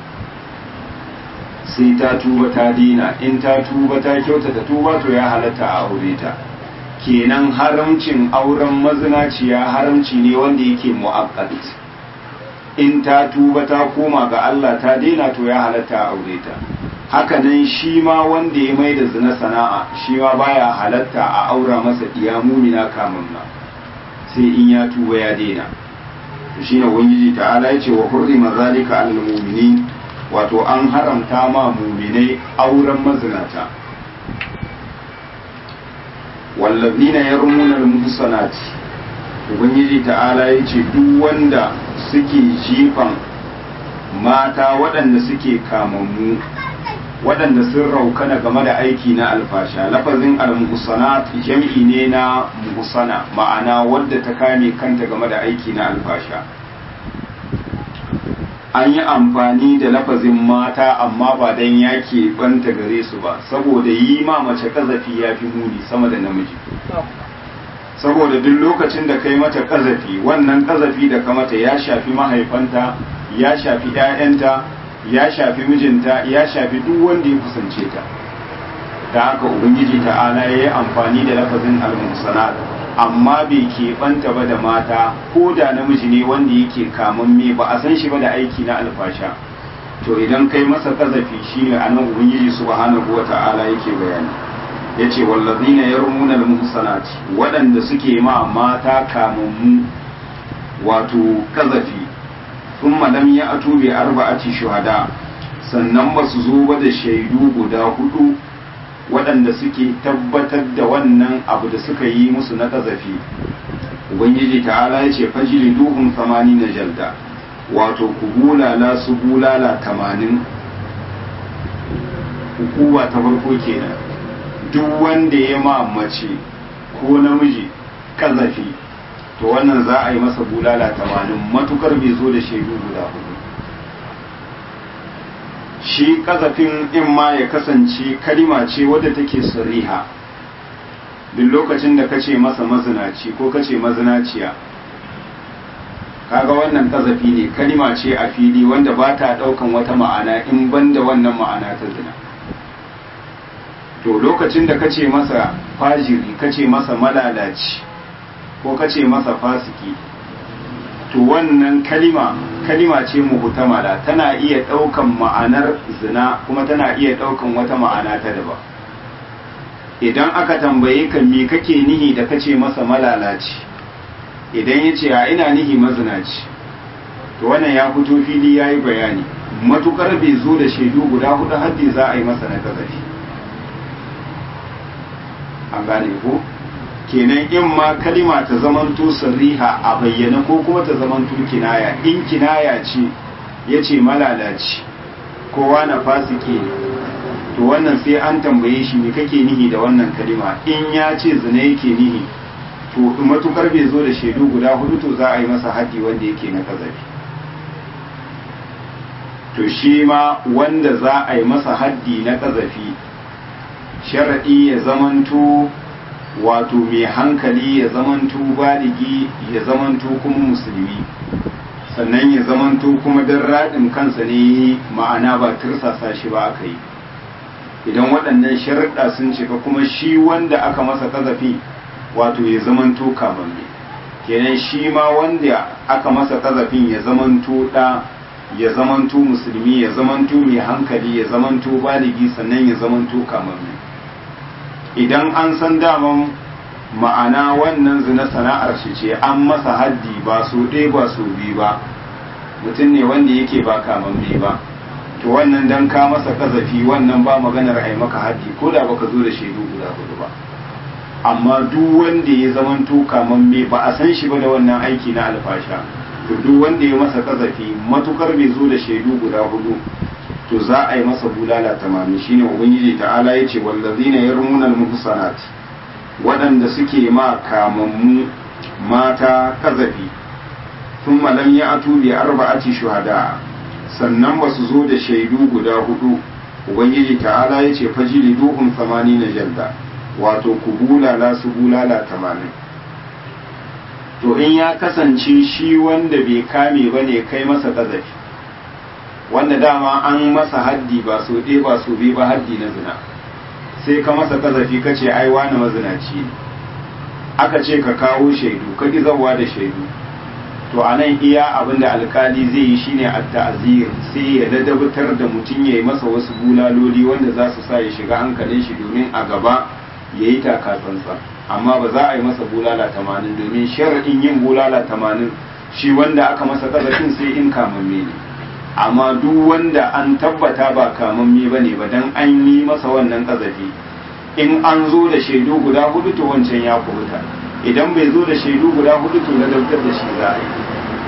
sai ta tuba ta dina in ta tuba ta kyautata tuba to ya halatta a aure ta kenan haramcin auren mazinaciya haramci ne wanda yake mu'akkad in ta tuba ta koma ga Allah ta daina to ya halatta a aure ta hakanan shi ma wanda ya mai da zina sana'a shi ma baya halatta a aura masa diya mumina kamunna sai in ya tuba ya daina shine ubangiji ta'ala ya ce wa hurrima zalika alal mu'minin wato an haramta ma muminai auren mazinata wallazina yarmuna al-muhsanati ubangiji ta'ala yace duk wanda suke jifan mata waɗanda suke kamammu waɗanda sun raukana game da aiki na alfasha lafazin al-muhsanat jam'i ne na muhsana ma'ana wadda ta kame kanta game da aiki na alfasha an yi amfani da lafazin mata amma ba don ya banta gare su ba saboda yi ma mace kazafi ya fi muni sama da namiji saboda duk lokacin da kai mata kazafi wannan kazafi da ka mata ya shafi mahaifanta ya shafi 'ya'yanta ya shafi mijinta ya shafi duk wanda ya kusance ta da haka ubangiji ta'ala ya yi amfani da lafazin al-muhsanat amma bai keɓanta ba da mata ko da namiji ne wanda yake me ba a san shi ba da aiki na alfasha to idan kai masa kazafi shi ne anan ubangiji subhanahu wa ta'ala yake bayani yace wallazina yarmuna al-muhsanati waɗanda suke ma mata kamammu wato kazafi thumma lam ya'tu bi arba'ati shuhada sannan ba su zo ba da shaidu guda hudu waɗanda suke tabbatar da wannan abu da suka yi musu na kazafi ubangiji ta'ala ya ce fajili duhun samani na jalda wato ku bulala su bulala tamanin hukuma ta farko kenan duk wanda ya ma mace ko namiji kazafi to wannan za a yi masa bulala tamanin matukar bai zo da shaidu guda hudu shi kazafin in ma ya kasance kalima ce wadda take sariha duk lokacin da kace masa mazinaci ko kace mazinaciya kaga wannan kazafi ne kalima ce a fili wanda ba ta daukan wata ma'ana in banda wannan ma'ana ta zina to lokacin da kace masa fajiri kace masa malalaci ko kace masa fasiki to wannan kalima kalima ce muhtamala tana iya ɗaukan ma'anar zina kuma tana iya ɗaukan wata ma'ana ta daban idan aka tambaye ka me kake nihi da kace masa malalaci idan ya ce a ina nihi mazinaci to wannan ya fito fili ya yi bayani matukar bai zo da shaidu guda hudu haddi za a yi masa na kazafi an gane ko kenan in ma kalima ta zamanto sariha a bayyana ko kuma ta zamanto kinaya in kinaya ce ya ce malalaci kowa na fasike to wannan sai an tambaye shi me kake nihi da wannan kalima in ya ce zina yake nihi to matukar bai zo da shaidu guda hudu to za a yi masa haddi wanda yake na kazafi to shi ma wanda za a yi masa haddi na kazafi sharaɗi ya zamanto wato mai hankali ya zamanto baligi ya zamanto kuma musulmi sannan ya zamanto kuma don raɗin kansa ne ma'ana ba tirsasa shi ba aka yi idan waɗannan sharaɗa sun cika kuma shi wanda aka masa kazafi wato ya zamanto kamamme kenan shi ma wanda aka masa kazafin ya zamanto ɗa ya zamanto musulmi ya zamanto mai hankali ya zamanto baligi sannan ya zamanto kamamme idan an san daman ma'ana wannan zina sana'ar shi ce an masa haddi ba so ɗaya ba so biyu ba mutum ne wanda yake ba kamamme ba to wannan dan ka masa kazafi wannan ba maganar ai maka haddi ko da baka zo da shaidu guda hudu ba amma duk wanda ya zamanto kamamme ba a san shi ba da wannan aiki na alfasha to duk wanda ya masa kazafi matukar bai zo da shaidu guda hudu to za a yi masa bulala tamami shine ubangiji ta'ala ya ce wallazina yarmuna al-muhsanat waɗanda suke ma kamammu mata kazafi thumma lam ya'tu bi arba'ati shuhada sannan ba su zo da shaidu guda hudu ubangiji ta'ala ya ce fajili duhun na jalda wato ku bulala su bulala tamanin to in ya kasance shi wanda bai kame ba ne kai masa kazafi wanda dama an masa haddi ba so ɗaya ba so biyu ba haddi na zina sai ka masa kazafi ka ce ai wani mazinaci ne aka ce ka kawo shaidu ka ki zawa da shaidu to a nan iya abin da alkali zai yi shine a ta'azir sai ya ladabtar da mutum ya yi masa wasu bulaloli wanda za su sa ya shiga hankalin shi domin a gaba ya yi takasansa amma ba za a yi masa bulala tamanin domin sharaɗin yin bulala tamanin shi wanda aka masa kazafin sai in kamamme ne amma duk wanda an tabbata ba kamamme ba ne ba dan an yi masa wannan kazafi in an zo da shaidu guda hudu to wancan ya kubuta idan bai zo da shaidu guda hudu to ladabtar da shi za a yi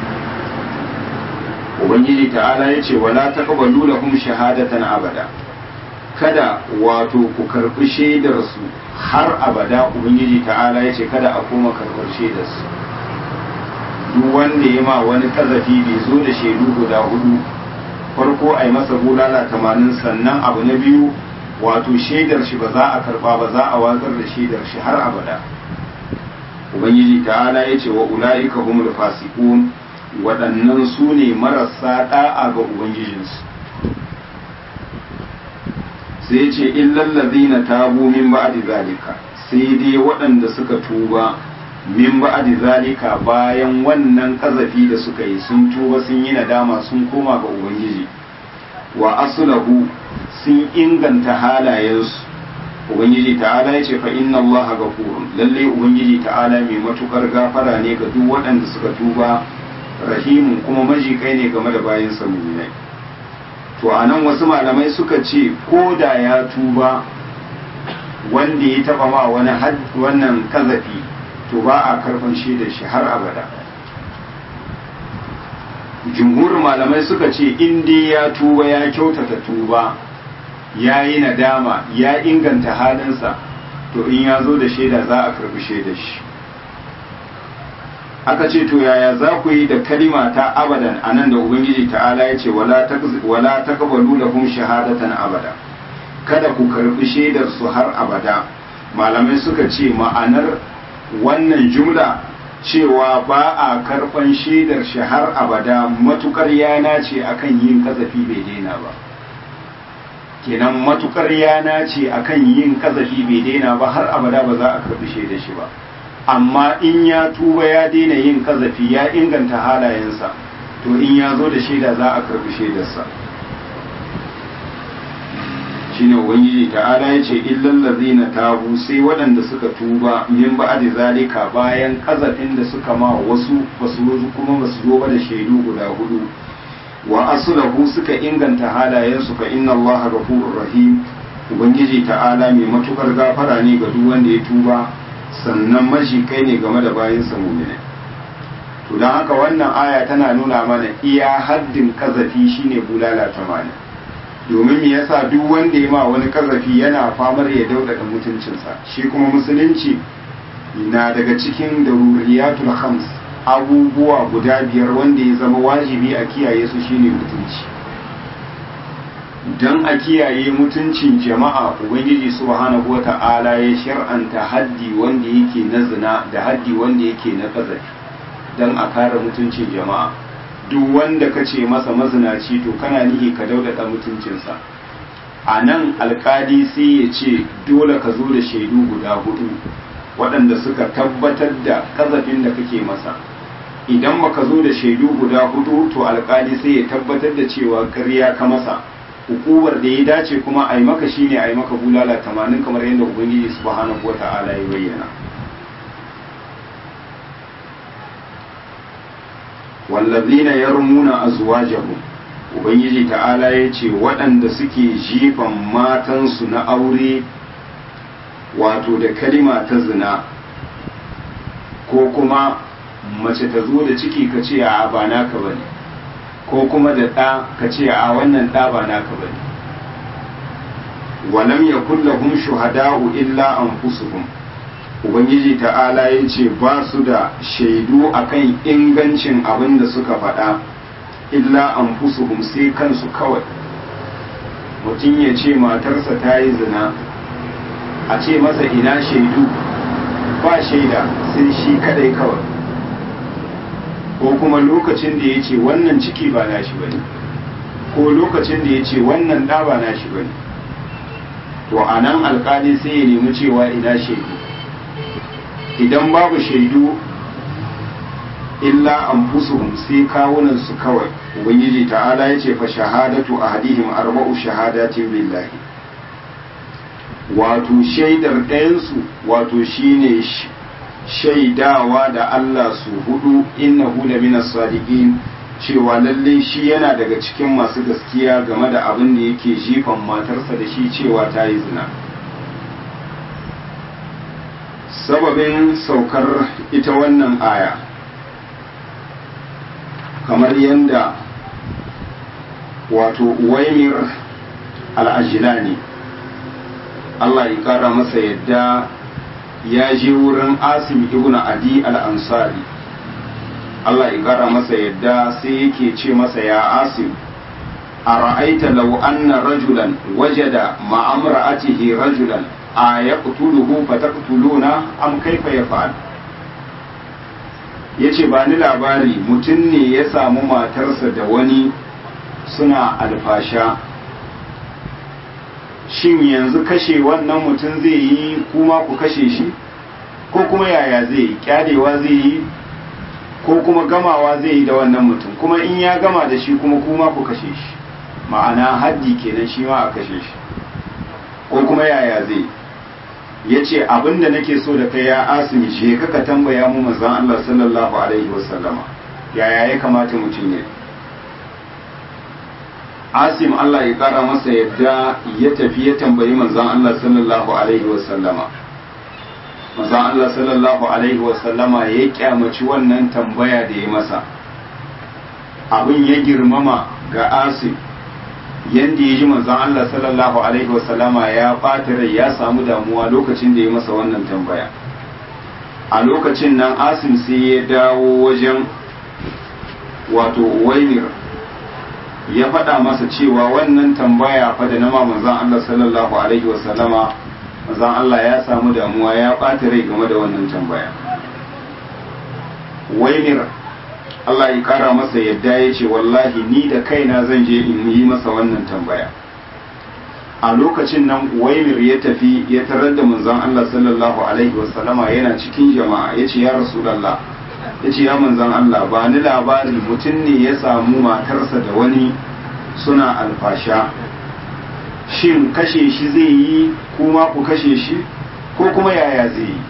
ubangiji ta'ala ya ce wala taqbalu lahum shahadatan abada kada wato ku karbi shaidar su har abada ubangiji ta'ala ya ce kada a koma karbar shaidar su duk wanda ya ma wani kazafi bai zo da shaidu guda hudu farko a yi masa bulala tamanin sannan abu na biyu wato shaidar shi ba za a karba ba za a watsar da shaidar shi har abada ubangiji ta'ala ya ce wa ula'ika humul fasiqun waɗannan su ne marasa ɗa'a ga ubangijinsu sai ce illallazi na tabu min ba'di zalika sai dai waɗanda suka tuba min ba'di zalika bayan wannan kazafi da suka yi sun tuba sun yi nadama sun koma ga ubangiji wa aslahu sun inganta halayensu ubangiji ta'ala ya ce fa inna allaha ghafurun lalle ubangiji ta'ala mai matukar gafara ne ga duk waɗanda suka tuba rahimun kuma majikai ne game da bayan muminai to anan wasu malamai suka ce ko da ya tuba wanda ya taba ma wani wannan kazafi to ba a karfan shi da shi har abada jumhurin malamai suka ce in dai ya tuba ya kyautata tuba ya yi nadama ya inganta halinsa to in ya zo da shaida za a karbi shaidar shi aka ce to yaya za ku yi da kalima ta abadan a nan da ubangiji ta'ala ya ce wala taqbalu lahum shahadatan abada kada ku karbi shaidar su har abada malamai suka ce ma'anar wannan jumla cewa ba a karban shaidar shi har abada matukar yana ce akan yin kazafi bai daina ba kenan matukar yana ce akan yin kazafi bai daina ba har abada ba za a karbi shaidar shi ba amma in ya tuba ya daina yin kazafi ya inganta halayensa to in ya zo da shaida za a karbi shaidarsa shine ubangiji ta'ala ya ce illal ladzina tabu sai waɗanda suka tuba min ba'di zalika bayan kazafin da suka ma wasu basu kuma basu zo ba da shaidu guda hudu wa aslahu suka inganta halayensu fa inna allaha ghafurur rahim ubangiji ta'ala mai matukar gafara ne ga duk wanda ya tuba sannan mashi kai ne game da bayansa mumine to don haka wannan aya tana nuna mana iya haddin kazafi shine bulala tamanin domin me yasa duk wanda ya ma wani kazafi yana famar ya daudada mutuncinsa shi kuma musulunci na daga cikin daruriyatul khams abubuwa guda biyar wanda ya zama wajibi a kiyaye su shine mutunci don a kiyaye mutuncin jama'a ubangiji subhanahu wata'ala ya shar'anta haddi wanda yake na zina da haddi wanda yake na kazafi don a kare mutuncin jama'a duk wanda ka ce masa mazinaci to kana nihi ka daudada mutuncinsa a nan alkali sai ya ce dole ka zo da shaidu guda hudu waɗanda suka tabbatar da kazafin da kake masa idan baka zo da shaidu guda hudu to alkali sai ya tabbatar da cewa ƙarya ka masa hukumar da ya dace kuma a yi maka shine a yi maka bulala tamanin kamar yadda ubangiji subhanahu wa ta'ala ya bayyana wallazina yarmuna azwajahum ubangiji ta'ala ya ce waɗanda suke jifan matansu na aure wato da kalima ta zina ko kuma mace ta zo da ciki ka ce a ba naka bane ko kuma da ɗa ka ce a wannan ɗa ba naka ba ne walam ya kullahum shuhada'u illa anfusuhum ubangiji ta'ala ya ce ba su da shaidu akan ingancin abin da suka faɗa illa anfusuhum sai kansu kawai mutum ya ce matarsa ta yi zina a ce masa ina shaidu ba shaida sai shi kadai kawai ko kuma lokacin da ya ce wannan ciki ba nashi ba ne ko lokacin da ya ce wannan ɗa ba nashi ba ne to a nan alkali sai ya nemi cewa ina shaidu idan babu shaidu illa an sai kawunan su kawai ubangiji ta'ala ya ce fa shahadatu ahadihim arba'u shahadatin billahi wato shaidar ɗayansu wato shine shaidawa da Allah su hudu innahu la minas sadiqin cewa lalle shi yana daga cikin masu gaskiya game da abin da yake jifan matarsa da shi cewa ta yi zina sababin saukar ita wannan aya kamar yadda wato uwaimir al'ajilani Allah ya kara masa yadda ya je wurin asim ibn adi al-ansari Allah ya kara masa yadda sai yake ce masa ya asim a ra'aita law anna rajulan wajada ma'amra'atihi rajulan a yaqtuluhu fa taqtuluna am kaifa yaf'al ya ce ba ni labari mutum ne ya samu matarsa da wani suna alfasha shin yanzu kashe wannan mutum zai yi kuma ku kashe shi ko kuma yaya zai yi kyadewa zai yi ko kuma gamawa zai yi da wannan mutum kuma in ya gama da shi kuma kuma ku kashe shi ma'ana haddi kenan shi ma a kashe shi ko kuma yaya zai ya ce abinda nake so da kai ya asimi je kaka tambaya mu manzon Allah sallallahu alaihi wasallama yaya ya kamata mutum ya asim Allah ya kara masa yadda ya tafi ya tambayi manzon Allah sallallahu alaihi wasallama manzon Allah sallallahu alaihi wasallama ya kyamaci wannan tambaya da ya masa abin ya girmama ga asim yadda ya ji manzon Allah sallallahu alaihi wasallama ya ɓata rai ya samu damuwa lokacin da ya masa wannan tambaya a lokacin nan asim sai ya dawo wajen wato wainir ya faɗa masa cewa wannan tambaya fa da nama manzon Allah sallallahu alaihi wasallama manzon Allah ya samu damuwa ya ɓata rai game da wannan tambaya wainir Allah ya kara masa yadda ya ce wallahi ni da kaina zan je in yi masa wannan tambaya a lokacin nan waimir ya tafi ya tarar da manzon Allah sallallahu alaihi wasallama yana cikin jama'a ya ce ya rasulallah ya ce ya manzon Allah ba ni labarin mutum ne ya samu matarsa da wani suna alfasha shin kashe shi zai yi kuma ku kashe shi ko kuma yaya zai yi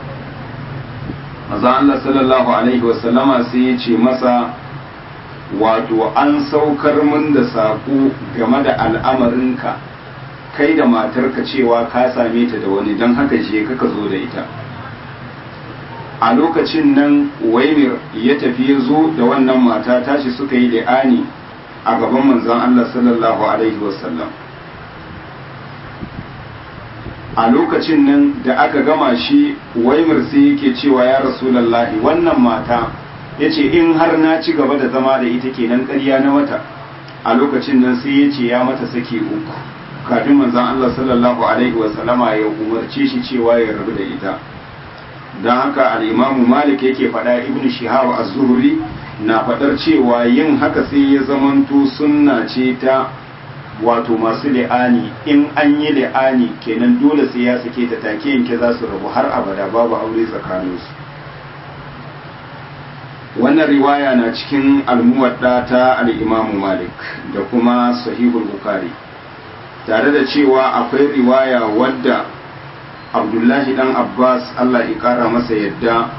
maza Allah sallallahu Alaihi wasallama sai ya ce masa wato an saukar min da saƙo game da al'amarinka kai da matarka cewa ka same ta da wani don haka je kaka zo da ita a lokacin nan waimir ya tafi ya zo da wannan mata tashi suka yi li'ani a gaban manzon Allah sallallahu Alaihi wasallam a lokacin nan da aka gama shi waimir sai yake cewa ya rasulallahi wannan mata ya ce in har na ci gaba da zama da ita kenan ƙarya na wata a lokacin nan sai ya ce ya mata sake uku kafin manzon Allah sallallahu alaihi wasallama ya umarce shi cewa ya rabu da ita don haka al'imamu malik yake faɗa ibn shihab az-zuhri na faɗar cewa yin haka sai ya zamanto sunna ce ta wato masu li'ani in an yi li'ani kenan dole sai ya sake ta take yanke za su rabu har abada babu aure tsakaninsu wannan riwaya na cikin almuwadda ta al'imamu malik da kuma sahihul bukari tare da cewa akwai riwaya wadda abdullahi dan abbas allah ya kara masa yadda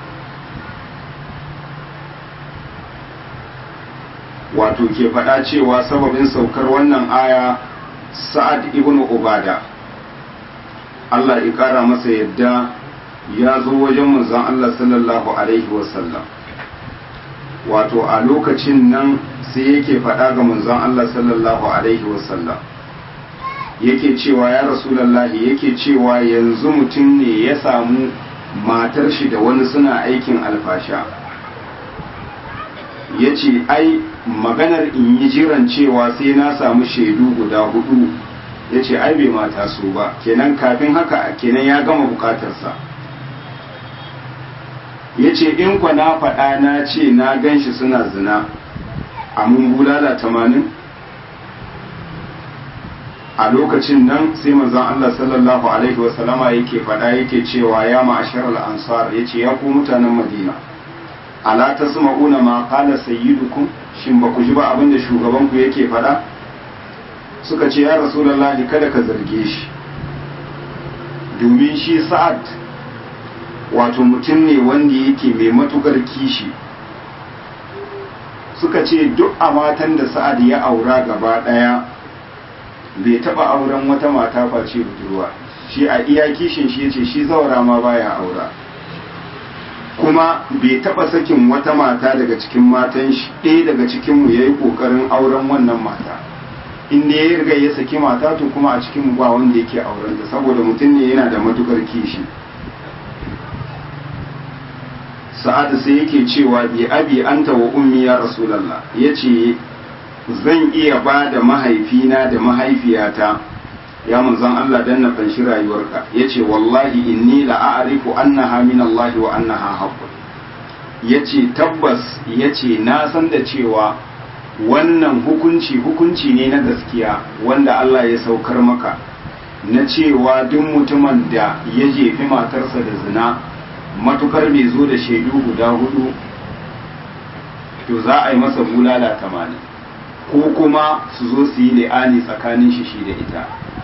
wato ke faɗa cewa sababin saukar wannan aya sa'ad ibn ubada Allah ya ƙara masa yadda ya zo wajen manzon Allah sallallahu alaihi wasallam wato a lokacin nan sai yake faɗa ga manzon Allah sallallahu alaihi wasallam yake cewa ya rasulallahi yake cewa yanzu mutum ne ya samu matar shi da wani suna aikin alfasha ya ce ai maganar in yi jiran cewa sai na samu shaidu guda hudu ya ce ai bai mata su ba kenan kafin haka kenan ya gama bukatarsa ya ce in kwa na faɗa na ce na gan shi suna zina a mun bulala tamanin a lokacin nan sai manzon Allah sallallahu alaihi wasallama yake faɗa yake cewa ya ma'ashar al-ansar yace ya ku mutanen Madina ala tasma'una ma qala sayyidukum shin ba ku ji ba abin da shugaban ku yake faɗa suka ce ya rasulullahi kada ka zarge shi domin shi sa'ad wato mutum ne wanda yake mai matukar kishi suka ce duk a matan da sa'ad ya aura gaba ɗaya bai taba auren wata mata face budurwa shi a iya kishin shi yace shi zaura ma baya aura kuma bai taba sakin wata mata daga cikin matan shi ɗaya daga cikin mu yayi kokarin auren wannan mata in ne ya riga ya saki mata to kuma a cikin mu ba wanda yake auren ta saboda mutum ne yana da matukar kishi sa'ad sai yake cewa bi abi anta wa ummi ya rasulullah yace zan iya ba da mahaifina da mahaifiyata ya manzon Allah dan na fanshi rayuwarka yace wallahi inni la a'rifu annaha min Allah wa annaha haqqun ya ce tabbas ya ce na san da cewa wannan hukunci hukunci ne na gaskiya wanda Allah ya saukar maka na cewa duk mutumin da ya jefi matarsa da zina matukar bai zo da shaidu guda hudu to za a yi masa bulala tamanin ko kuma su zo su yi li'ani tsakanin shi shi da ita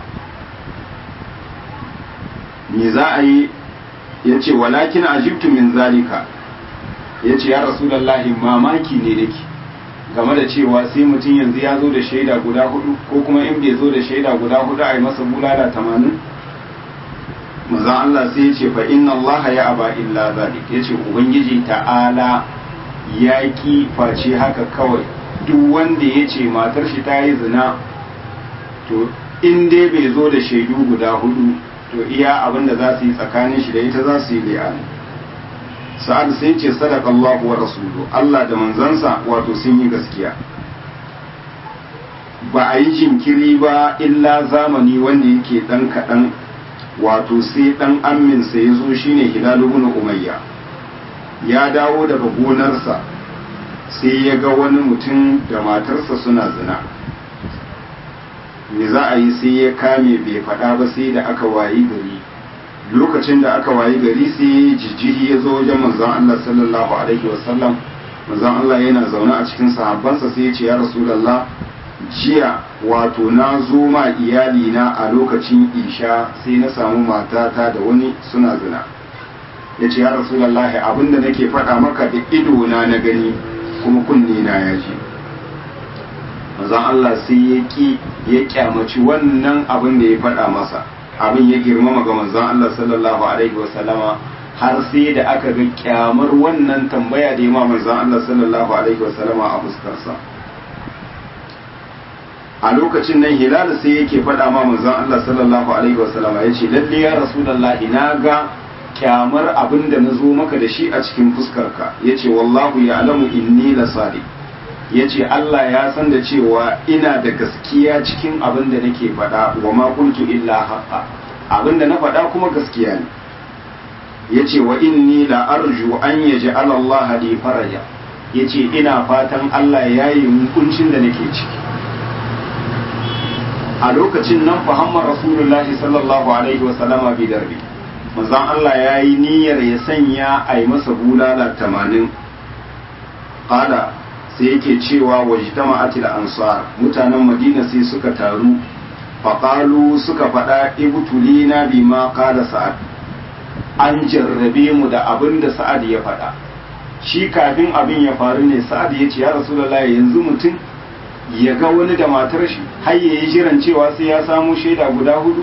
me za a yi ya ce walakin ajibtu min zalika ya ce ya rasulallahi mamaki ne nake game da cewa sai mutum yanzu ya zo da shaida guda hudu ko kuma in bai zo da shaida guda hudu a yi masa bulala tamanin maza Allah sai ya ce fa inna Allah ya aba illa zalik ya ce ubangiji ta'ala ya ki face haka kawai duk wanda ya ce matar shi ta yi zina to in dai bai zo da shaidu guda hudu to iya abin da za su yi tsakanin shi da ita za su yi li'ani sa'ad sai ce sadaka Allah wa rasulu Allah da manzansa wato sun yi gaskiya ba a yi jinkiri ba illa zamani wanda yake dan kaɗan wato sai dan amminsa ya zo shine hilal ibn umayya ya dawo daga gonarsa sai ya ga wani mutum da matarsa suna zina me za a yi sai ya kame bai faɗa ba sai da aka wayi gari lokacin da aka wayi gari sai jijjihi ya zo wajen manzon Allah sallallahu alaihi wasallam manzon Allah yana zaune a cikin sahabbansa sai ya ce ya rasulullah jiya wato na zo ma iyali na a lokacin isha sai na samu matata da wani suna zina ya ce ya rasulullah abinda nake faɗa maka da ido na na gani kuma kunne na ya ji manzon Allah sai ya ki ya kyamaci wannan abin da ya faɗa masa abin ya girmama ga manzon Allah sallallahu alaihi wasallama har sai da aka ga kyamar wannan tambaya da ya ma manzon Allah sallallahu alaihi wasallama a fuskarsa a lokacin nan hilal sai yake faɗa ma manzon Allah sallallahu alaihi wasallama ya ce lalle ya rasulullahi na ga kyamar abin da na zo maka da shi a cikin fuskarka ya ce wallahu ya alamu inni la sadiq ya ce Allah ya san da cewa ina da gaskiya cikin abin da nake faɗa wa ma kuntu illa haqqa abin da na faɗa kuma gaskiya ne ya ce wa inni la arju an yaj'al Allah li faraja ya ce ina fatan Allah ya yi hukuncin da nake ciki a lokacin nan Muhammad Rasulullahi sallallahu alaihi wa sallama bi darbi manzon Allah ya yi niyyar ya sanya a yi masa bulala tamanin qala sai yake cewa wajtama'atil ansar mutanen madina sai suka taru faƙalu suka faɗa ibtulina bima qala sa'ad an jarrabe mu da abin da sa'ad ya faɗa shi kafin abin ya faru ne sa'ad ya ce ya rasulullahi yanzu mutum ya ga wani da matar shi har ya yi jiran cewa sai ya samu shaida guda hudu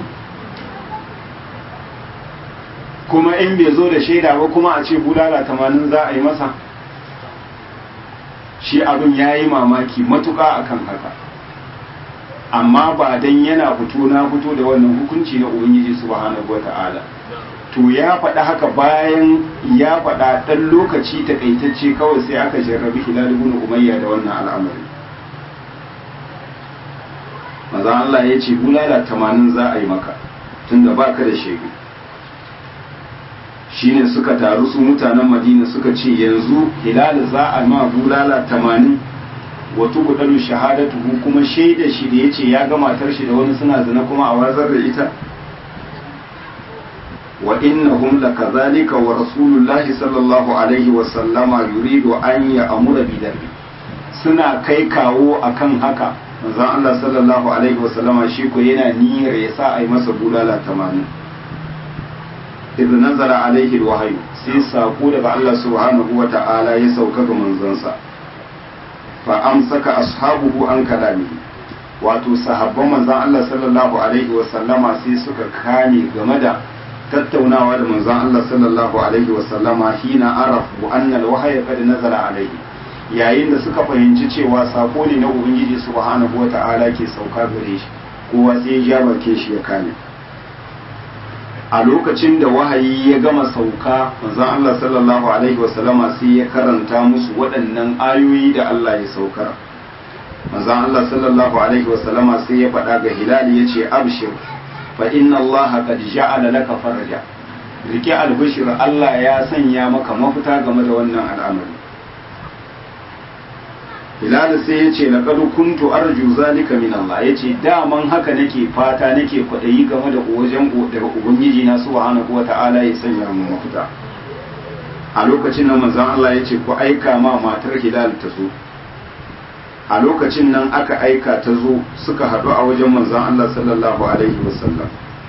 kuma in bai zo da shaida ba kuma a ce bulala tamanin za a yi masa shi abin ya yi mamaki matuƙa akan haka amma ba dan yana fito na fito da wannan hukunci na ubangiji subhanahu wata'ala to ya faɗa haka bayan ya faɗa ɗan lokaci takaitacce kawai sai aka jarrabi hilal ibn umayya da wannan al'amari maza Allah ya ce bulala tamanin za a yi maka tunda baka da shaidu shine suka taru su mutanen madina suka ce yanzu hilal za a ma bulala tamanin wato kudalu shahadatuhu kuma shaida shi da yace ya ga matar shi da wani suna zina kuma a wazar da ita wa innahum lakazalika wa rasulullahi sallallahu alaihi wa sallama yuridu an ya'mura bi darbi suna kai kawo akan haka manzon Allah sallallahu alaihi wa sallama shi ko yana niyyar ya sa a yi masa bulala tamanin idh nazara alaihi alwahyu sai sako daga Allah subhanahu wa ta'ala ya sauka ga manzansa fa amsaka ashabuhu an kalamihi wato sahabban manzon Allah sallallahu alaihi wa sallama sai suka kame game da tattaunawa da manzon Allah sallallahu alaihi wa sallama hina arafu anna alwahya qad nazara alaihi yayin da suka fahimci cewa sako ne na ubangiji subhanahu wa ta'ala ke sauka gare shi kowa sai ya ja bakin shi ya kame a lokacin da wahayi ya gama sauka manzon Allah sallallahu alaihi wasallama sai ya karanta musu waɗannan ayoyi da Allah ya saukar manzon Allah sallallahu alaihi wasallama sai ya faɗa ga Hilal ya ce abshir fa inna Allah qad ja'ala laka faraja rike albishir Allah ya sanya maka mafita game da wannan al'amari Hilal sai ya ce laqad kuntu arju zalika min Allah yace daman haka nake fata nake kwadayi game da wajen daga ubangiji na subhanahu wata'ala ya sanya mu mafita a lokacin nan manzon Allah yace ku aika ma matar Hilal ta zo a lokacin nan aka aika ta zo suka haɗu a wajen manzon Allah sallallahu alaihi wasallam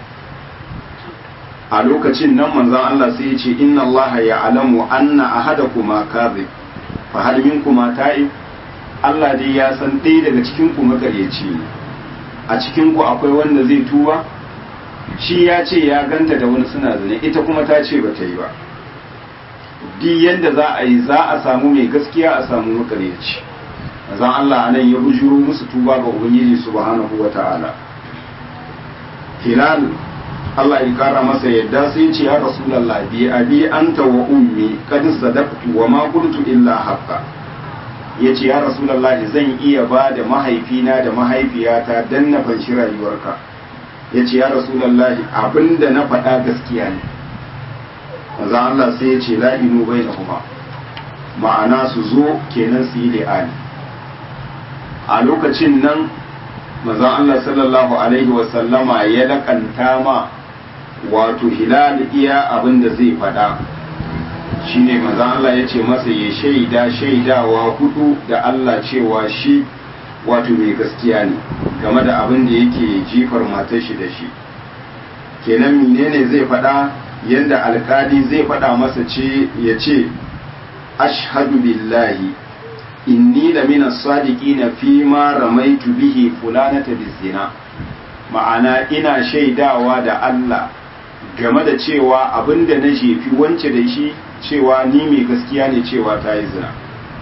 a lokacin nan manzon Allah sai ya ce inna Allah ya'lamu anna ahadakuma kadhib fa hal minkuma ta'ib Allah dai ya san ɗaya daga cikin ku makaryaci ne a cikin ku akwai wanda zai tuba shi ya ce ya ganta da wani suna zane ita kuma ta ce ba ta yi ba duk yanda za a yi za a samu mai gaskiya a samu makaryaci zan Allah anan ya bujuro musu tuba ga Ubangiji subhanahu wa ta'ala Hilal Allah ya kara masa yadda sai ce ya Rasulallah bi abi anta wa ummi kad sadaqtu wa ma qultu illa haqqa yace ya Rasulallah zan iya ba da mahaifina da mahaifiyata dan na fanshi rayuwarka yace ya Rasulallah abinda na faɗa gaskiya ne manzo Allah sai ya ce la inu bainahuma ma'ana su zo kenan su yi li'ani a lokacin nan manzon Allah sallallahu alaihi wasallama ya lakanta ma wato hilal iya abin da zai faɗa shine manzon Allah ya ce masa ya shaida shaidawa hudu da Allah cewa shi wato mai gaskiya ne game da abin da yake jifar matar shi da shi kenan menene zai faɗa yadda alkali zai faɗa masa ce ya ce ashhadu billahi inni la mina sadiqina fi ma ramaitu bihi fulanata bizina ma'ana ina shaidawa da Allah game da cewa abinda na jefi wance da shi cewa ni mai gaskiya ne cewa ta yi zina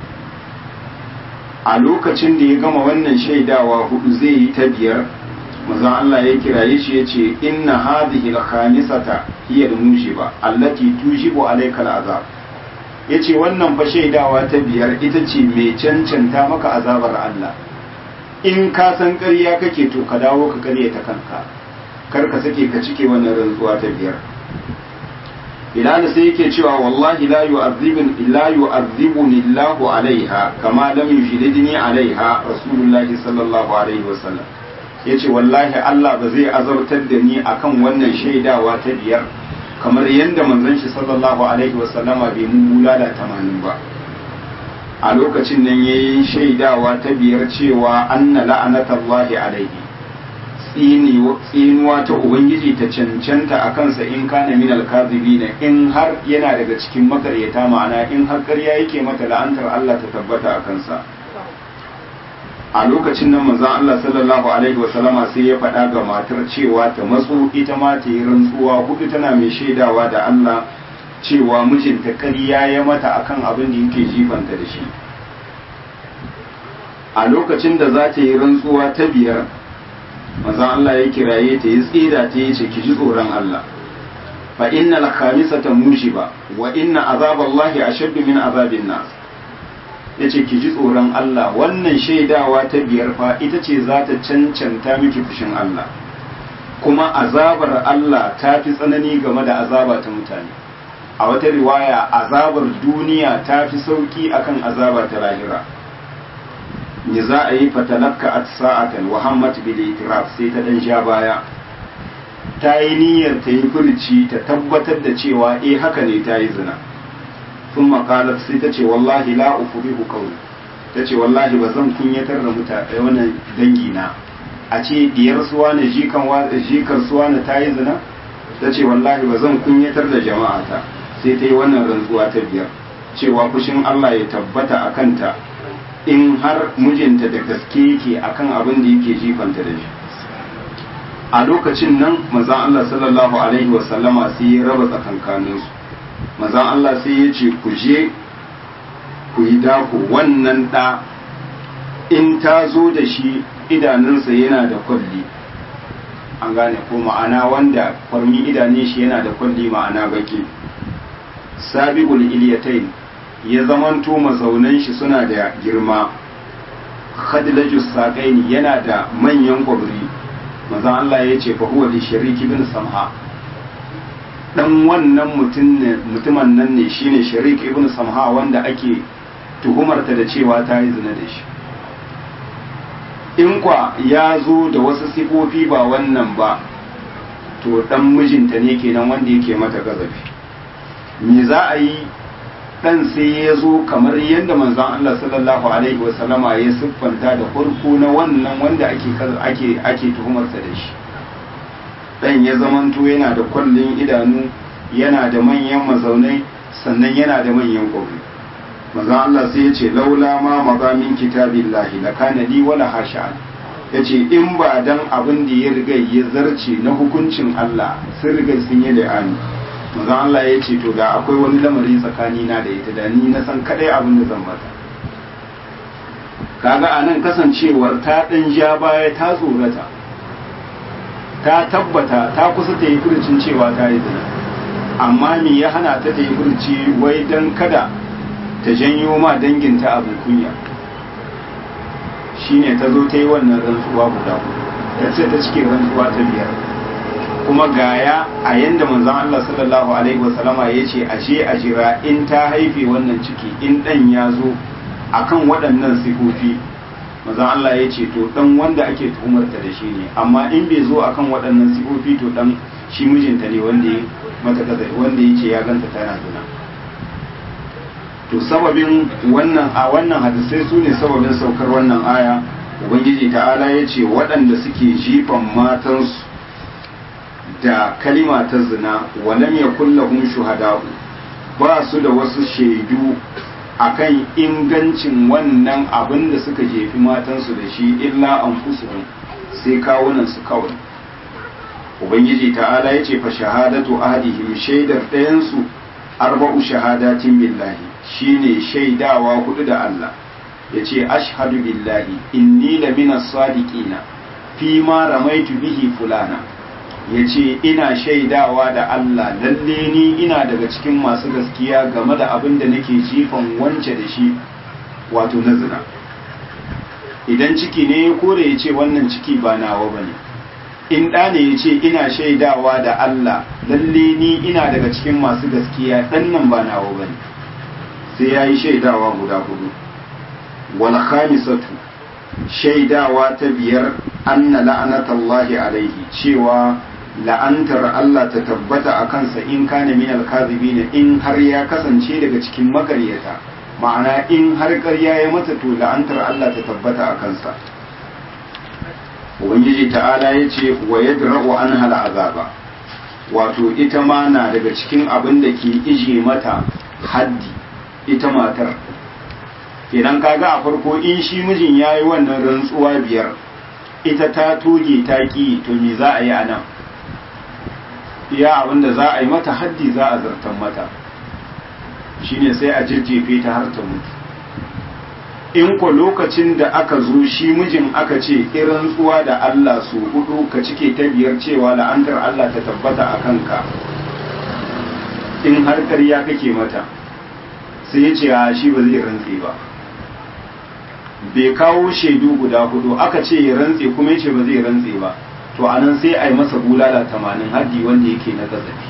a lokacin da ya gama wannan shaidawa hudu zai yi ta biyar mazan Allah ya kiraye shi ya ce inna hadhihi al-khamisata hiya al-mushiba allati tujibu alayka al-azab ya ce wannan fa shaidawa ta biyar ita ce mai cancanta maka azabar Allah in ka san ƙarya kake to ka dawo ka ƙarya ta kanka kar ka sake ka cike wannan rantsuwa ta biyar Bilal sai yake cewa wallahi la yu'azzibun illa yu'azzibuni Allahu alaiha kama lam yushridni alaiha Rasulullah sallallahu alaihi wasallam yace wallahi Allah ba zai azabtar da ni akan wannan shaidawa ta biyar kamar yadda manzon shi sallallahu alaihi wasallama bai mun bulala tamanin ba a lokacin nan ya yi shaidawa ta biyar cewa anna la'anatallahi alaihi tsinuwa ta ubangiji ta cancanta a kansa in kana min alkazibina in har yana daga cikin makaryata ma'ana in har ƙarya yake mata la'antar Allah ta tabbata a kansa a lokacin nan manzon Allah sallallahu alaihi wasallama sai ya faɗa ga matar cewa ta matso ita ma ta yi rantsuwa hudu tana mai shaidawa da Allah cewa mijinta ƙarya ya mata akan abin da yake jifanta da shi a lokacin da za ta yi rantsuwa ta biyar manzon Allah ya kiraye ta yi tsira ta yi ce ki ji tsoron Allah fa innal khamisata mushiba wa inna azaballahi ashaddu min azabin nas ya ce ki ji tsoron Allah wannan shaidawa ta biyar fa ita ce za ta cancanta miki fushin Allah kuma azabar Allah ta fi tsanani game da azaba ta mutane a wata riwaya azabar duniya ta fi sauki akan azaba ta lahira ni za a yi fatalakka at sa'atan wa hammat bil itiraf sai ta dan sha baya ta yi niyyar ta yi furci ta tabbatar da cewa eh haka ne ta yi zina sun makalar sai ta ce wallahi la ufurihu kauli ta ce wallahi ba zan kunyatar da mutane wannan dangi na a ce diyar suwa na jikan jikar suwa na ta yi zina ta ce wallahi ba zan kunyatar da jama'ata sai ta yi wannan rantsuwa ta biyar cewa fushin Allah ya tabbata a kanta in har mijinta da gaske yake akan abin da yake jifanta da shi a lokacin nan manzon Allah sallallahu alaihi wasallama sai ya raba tsakankaninsu manzon Allah sai ya ce ku je ku yi dako wannan ɗa in ta zo da shi idanunsa yana da kwalli an gane ko ma'ana wanda kwarmi idanun shi yana da kwalli ma'ana baki sabiqul iliyatain ya zamanto mazaunan shi suna da girma khadlajus saqaini yana da manyan kwabri manzon Allah ya ce fa huwa li shariki bin samha dan wannan mutumin nan ne shine sharik ibn samha wanda ake tuhumarta da cewa ta yi zina da shi in kwa ya zo da wasu sifofi ba wannan ba to dan mijinta ne kenan wanda yake mata gazafi me za a yi dan sai ya zo kamar yadda manzon Allah sallallahu alaihi wasallama ya siffanta da farko na wannan wanda ake ake ake tuhumarsa da shi dan ya zamanto yana da kwallin idanu yana da manyan mazaunai sannan yana da manyan gobe manzon Allah sai ya ce laula ma mazamin kitabillahi lakana li wala hasha yace in ba dan abin da ya riga ya zarce na hukuncin Allah sun riga sun yi la'ani manzon Allah ya ce to ga akwai wani lamari tsakani na da ita da ni na san kadai abin da zan mata kaga anan kasancewar ta dan ja baya ta tsorata ta tabbata ta kusa ta yi furucin cewa ta yi zina amma me ya hana ta ta yi furuci wai dan kada ta janyo ma danginta abin kunya shine ta zo ta yi wannan rantsuwa guda ta ce ta cike rantsuwa ta biyar kuma gaya a yanda manzon Allah sallallahu alaihi wasallama ya ce ashe a jira in ta haife wannan ciki in dan ya zo akan waɗannan sifofi manzon Allah ya ce to dan wanda ake tuhumarta da shi ne amma in bai zo akan waɗannan sifofi to dan shi mijinta ne wanda ya mata kaza wanda ya ce ya ganta tana zina to sababin wannan a wannan hadisai su ne sababin saukar wannan aya ubangiji ta'ala ya ce waɗanda suke jifan matansu da kalima ta zina walam ya kullahum shuhada'u ba su da wasu shaidu akan ingancin wannan abin da suka jefi matansu da shi illa an sai kawunan su kawai ubangiji ta'ala ya ce fa shahadatu ahadihim shaidar ɗayansu arba'u shahadatin billahi shine shaidawa hudu da Allah ya ce ashhadu billahi inni lamina sadiqina fi ma ramaitu bihi fulana ya ce ina shaidawa da Allah lalle ni ina daga cikin masu gaskiya game da abin da nake jifan wance da shi wato na zina idan ciki ne ya kore ya ce wannan ciki ba nawa ba ne in ɗa ne ya ce ina shaidawa da Allah lalle ni ina daga cikin masu gaskiya ɗan nan ba nawa ba ne sai ya yi shaidawa guda hudu wal khamisatu shaidawa ta biyar anna la'anatallahi alaihi cewa la'antar Allah ta tabbata a kansa in kana min alkazibin in har ya kasance daga cikin makaryata ma'ana in har ƙarya ya mata to la'antar Allah ta tabbata a kansa ubangiji ta'ala ya ce wa yadra'u anha al'azaba wato ita ma na daga cikin abin da ke ije mata haddi ita matar idan kaga a farko in shi mijin ya yi wannan rantsuwa biyar ita ta toge ta ƙi to me za a yi a nan iya abinda za a yi mata haddi za a zartan mata shine sai a jirjefe ta har ta mutu in ko lokacin da aka zo shi mijin aka ce irin tsuwa da Allah su hudu ka cike ta biyar cewa la'antar Allah ta tabbata a kanka in har ƙarya kake mata sai ya ce a shi ba zai rantse ba bai kawo shaidu guda hudu aka ce ya rantse kuma ya ce ba zai rantse ba to anan sai a yi masa bulala tamanin haddi wanda yake na gazafi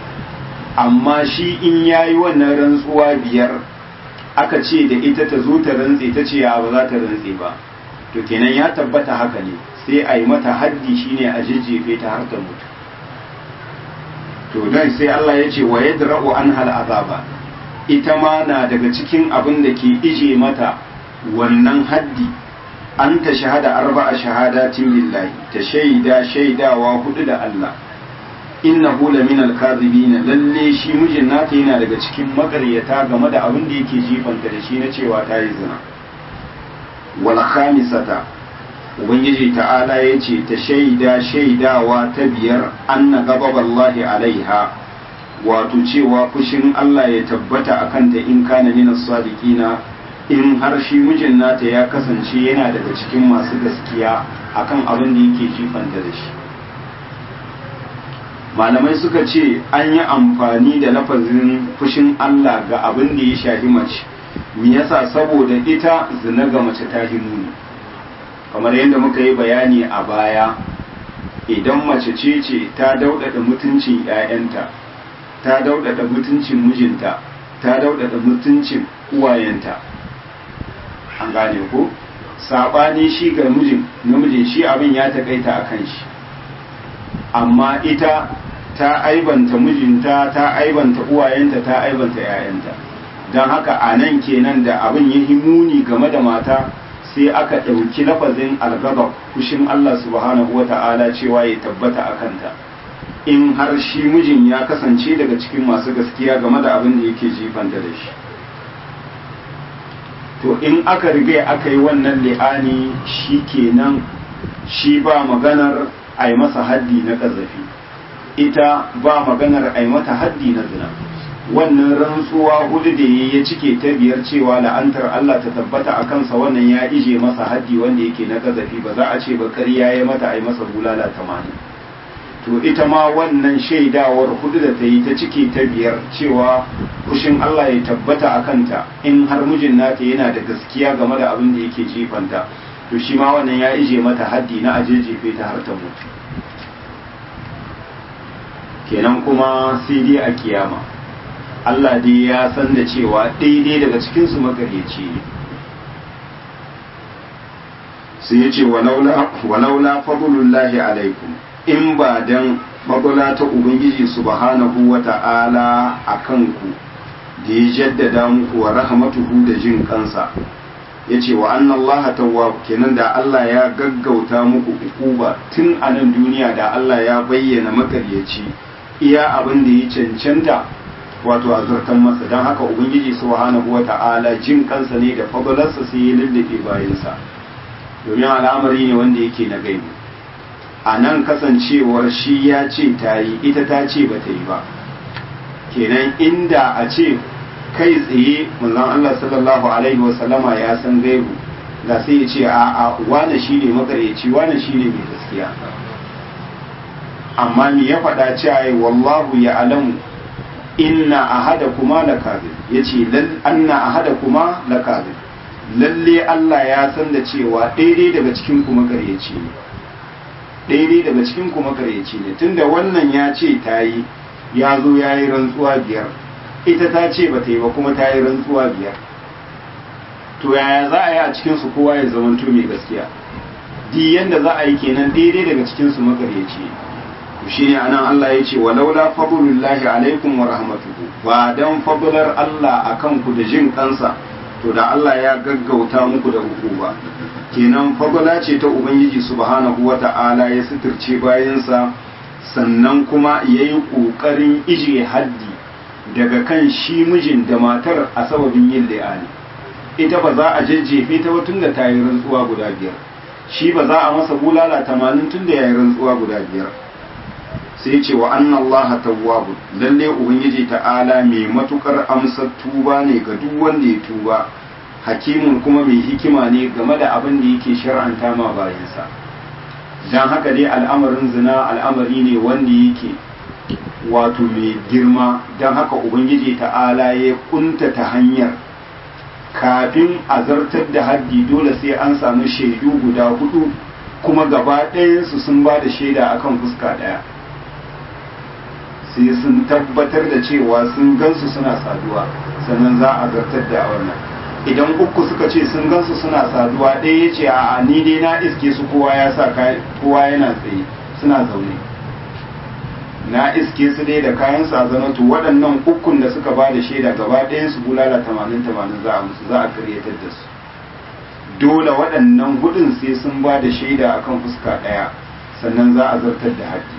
amma shi in ya yi wannan rantsuwa biyar aka ce da ita ta zo ta rantse ta ce ya ba za ta rantse ba to kenan ya tabbata haka ne sai a yi mata haddi shine a jejjefe ta har ta mutu to dan sai Allah ya ce wa yadra'u anhal azaba ita ma na daga cikin abin da ke ije mata wannan haddi an ta shahada arba'a shahadatin lillahi ta shaida shaidawa hudu da Allah innahu la min al-kadhibin lalle shi mijin nata yana daga cikin makaryata game da abin da yake jifanta da shi na cewa ta yi zina wal khamisata ubangiji ta'ala yace ta shaida shaidawa ta biyar anna ghadaballahi alaiha wato cewa fushin Allah ya tabbata akan ta in kana min as-sadiqina in har shi mijin nata ya kasance yana daga cikin masu gaskiya akan abin da yake jifanta da shi malamai suka ce an yi amfani da lafazin fushin Allah ga abin da ya shafi mace me yasa saboda ita zina ga mace ta muni kamar yadda muka yi bayani a baya idan mace ce ce ta daudada mutuncin 'ya'yanta ta daudada mutuncin mijinta ta daudada mutuncin uwayenta an gane ko sabani shi ga mijin namijin shi abin ya takaita a kan shi amma ita ta aibanta mijinta ta aibanta uwayenta ta aibanta 'ya'yanta don haka a nan kenan da abin ya muni game da mata sai aka ɗauki lafazin algaba kushin Allah subhanahu wa ta'ala cewa ya tabbata a kanta in har shi mijin ya kasance daga cikin masu gaskiya game da abin da yake jifanta da shi to in aka riga aka yi wannan li'ani shi kenan shi ba maganar a yi masa haddi na ƙazafi ita ba maganar a yi mata haddi na zina wannan rantsuwa hudu da ya cike ta biyar cewa la'antar Allah ta tabbata a kansa wannan ya ije masa haddi wanda yake na ƙazafi ba za a ce ba ƙarya ya mata a yi masa bulala tamanin to ita ma wannan shaidawar hudu da ta yi ta cike ta biyar cewa kushin Allah ya tabbata a kanta in har mijin nata yana da gaskiya game da abin da yake jifanta to shi ma wannan ya ije mata haddi na aje jefe ta har ta mutu kenan kuma sai dai a kiyama Allah dai ya san da cewa daidai daga cikinsu makaryaci ne sai ya ce walaula fadlullahi alaikum in ba dan fadula ta ubangiji subhanahu wa ta'ala a kanku da ya jaddada muku wa rahmatuhu da jin kansa ya ce wa annan Allah tawwab kenan da Allah ya gaggauta muku ukuba tun a nan duniya da Allah ya bayyana makaryaci iya abin da ya cancanta wato a zartan masa don haka ubangiji subhanahu wa ta'ala jin kansa ne da fadalarsa sai ya lullube bayansa domin al'amari ne wanda yake na gaibu a nan kasancewar shi ya ce ta yi ita ta ce ba ta yi ba kenan inda a ce kai tsaye manzon Allah sallallahu alaihi wasallama ya san gaibu da sai ya ce a a wane shi ne makaryaci wane shi ne mai gaskiya amma me ya faɗa cewa wallahu ya alamu inna ahada kuma la kadhib yace lal anna ahada kuma la kadhib lalle Allah ya san da cewa daidai daga cikin ku makaryaci ne daidai daga cikin ku makaryaci ne tunda wannan ya ce ta yi ya zo ya yi rantsuwa biyar ita ta ce ba ta yi ba kuma ta yi rantsuwa biyar to yaya za a yi a cikinsu kowa ya zamanto mai gaskiya di yanda za a yi kenan daidai daga cikinsu makaryaci to shi ne anan Allah ya ce wa laula fadlullahi alaikum wa rahmatuhu ba dan fadlar Allah akan ku da jin kansa to da Allah ya gaggauta muku da hukuma kenan fadla ce ta ubangiji subhanahu wata'ala ya suturce bayansa sannan kuma ya yi ƙoƙarin ije haddi daga kan shi mijin da matar a sababin yin la'ani ita ba za a jajjefe ta ba tunda ta yi rantsuwa guda biyar shi ba za a masa bulala tamanin tunda ya yi rantsuwa guda biyar sai ce wa anna allaha tawwabu lalle ubangiji ta'ala mai matukar amsar tuba ne ga duk wanda ya tuba hakimun kuma mai hikima ne game da abin da yake shar'anta ma bayansa don haka dai al'amarin zina al'amari ne wanda yake wato mai girma don haka ubangiji ta'ala ya kunta ta hanyar kafin a zartar da haddi dole sai an samu shaidu guda hudu kuma gaba ɗayansu sun ba da shaida akan fuska ɗaya sai sun tabbatar da cewa sun gansu suna saduwa sannan za a zartar da wannan idan uku suka ce sun gansu suna saduwa ɗaya ya ce a ni dai na iske su kowa ya sa kowa yana tsaye suna zaune na iske su dai da kayan su a zanatu waɗannan ukun da suka ba da shaida gaba ɗayan su bulala tamanin tamanin za a musu za a karyatar da su dole waɗannan hudun sai sun ba da shaida akan fuska ɗaya sannan za a zartar da haƙƙi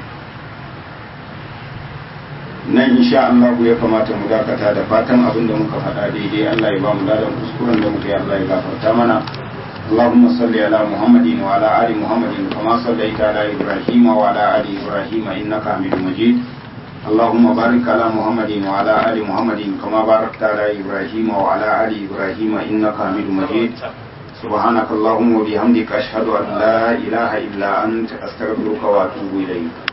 nan insha Allah ya kamata mu dakata da fatan abin da muka faɗa daidai Allah ya ba mu ladan kuskuren da muka yi Allah ya gafarta mana اللهم صل على محمد وعلى آل محمد كما صليت على إبراهيم وعلى آل إبراهيم إنك حميد مجيد اللهم بارك على محمد وعلى آل محمد كما باركت على إبراهيم وعلى آل إبراهيم إنك حميد مجيد سبحانك اللهم وبحمدك أشهد أن لا إله إلا أنت أستغفرك وأتوب إليك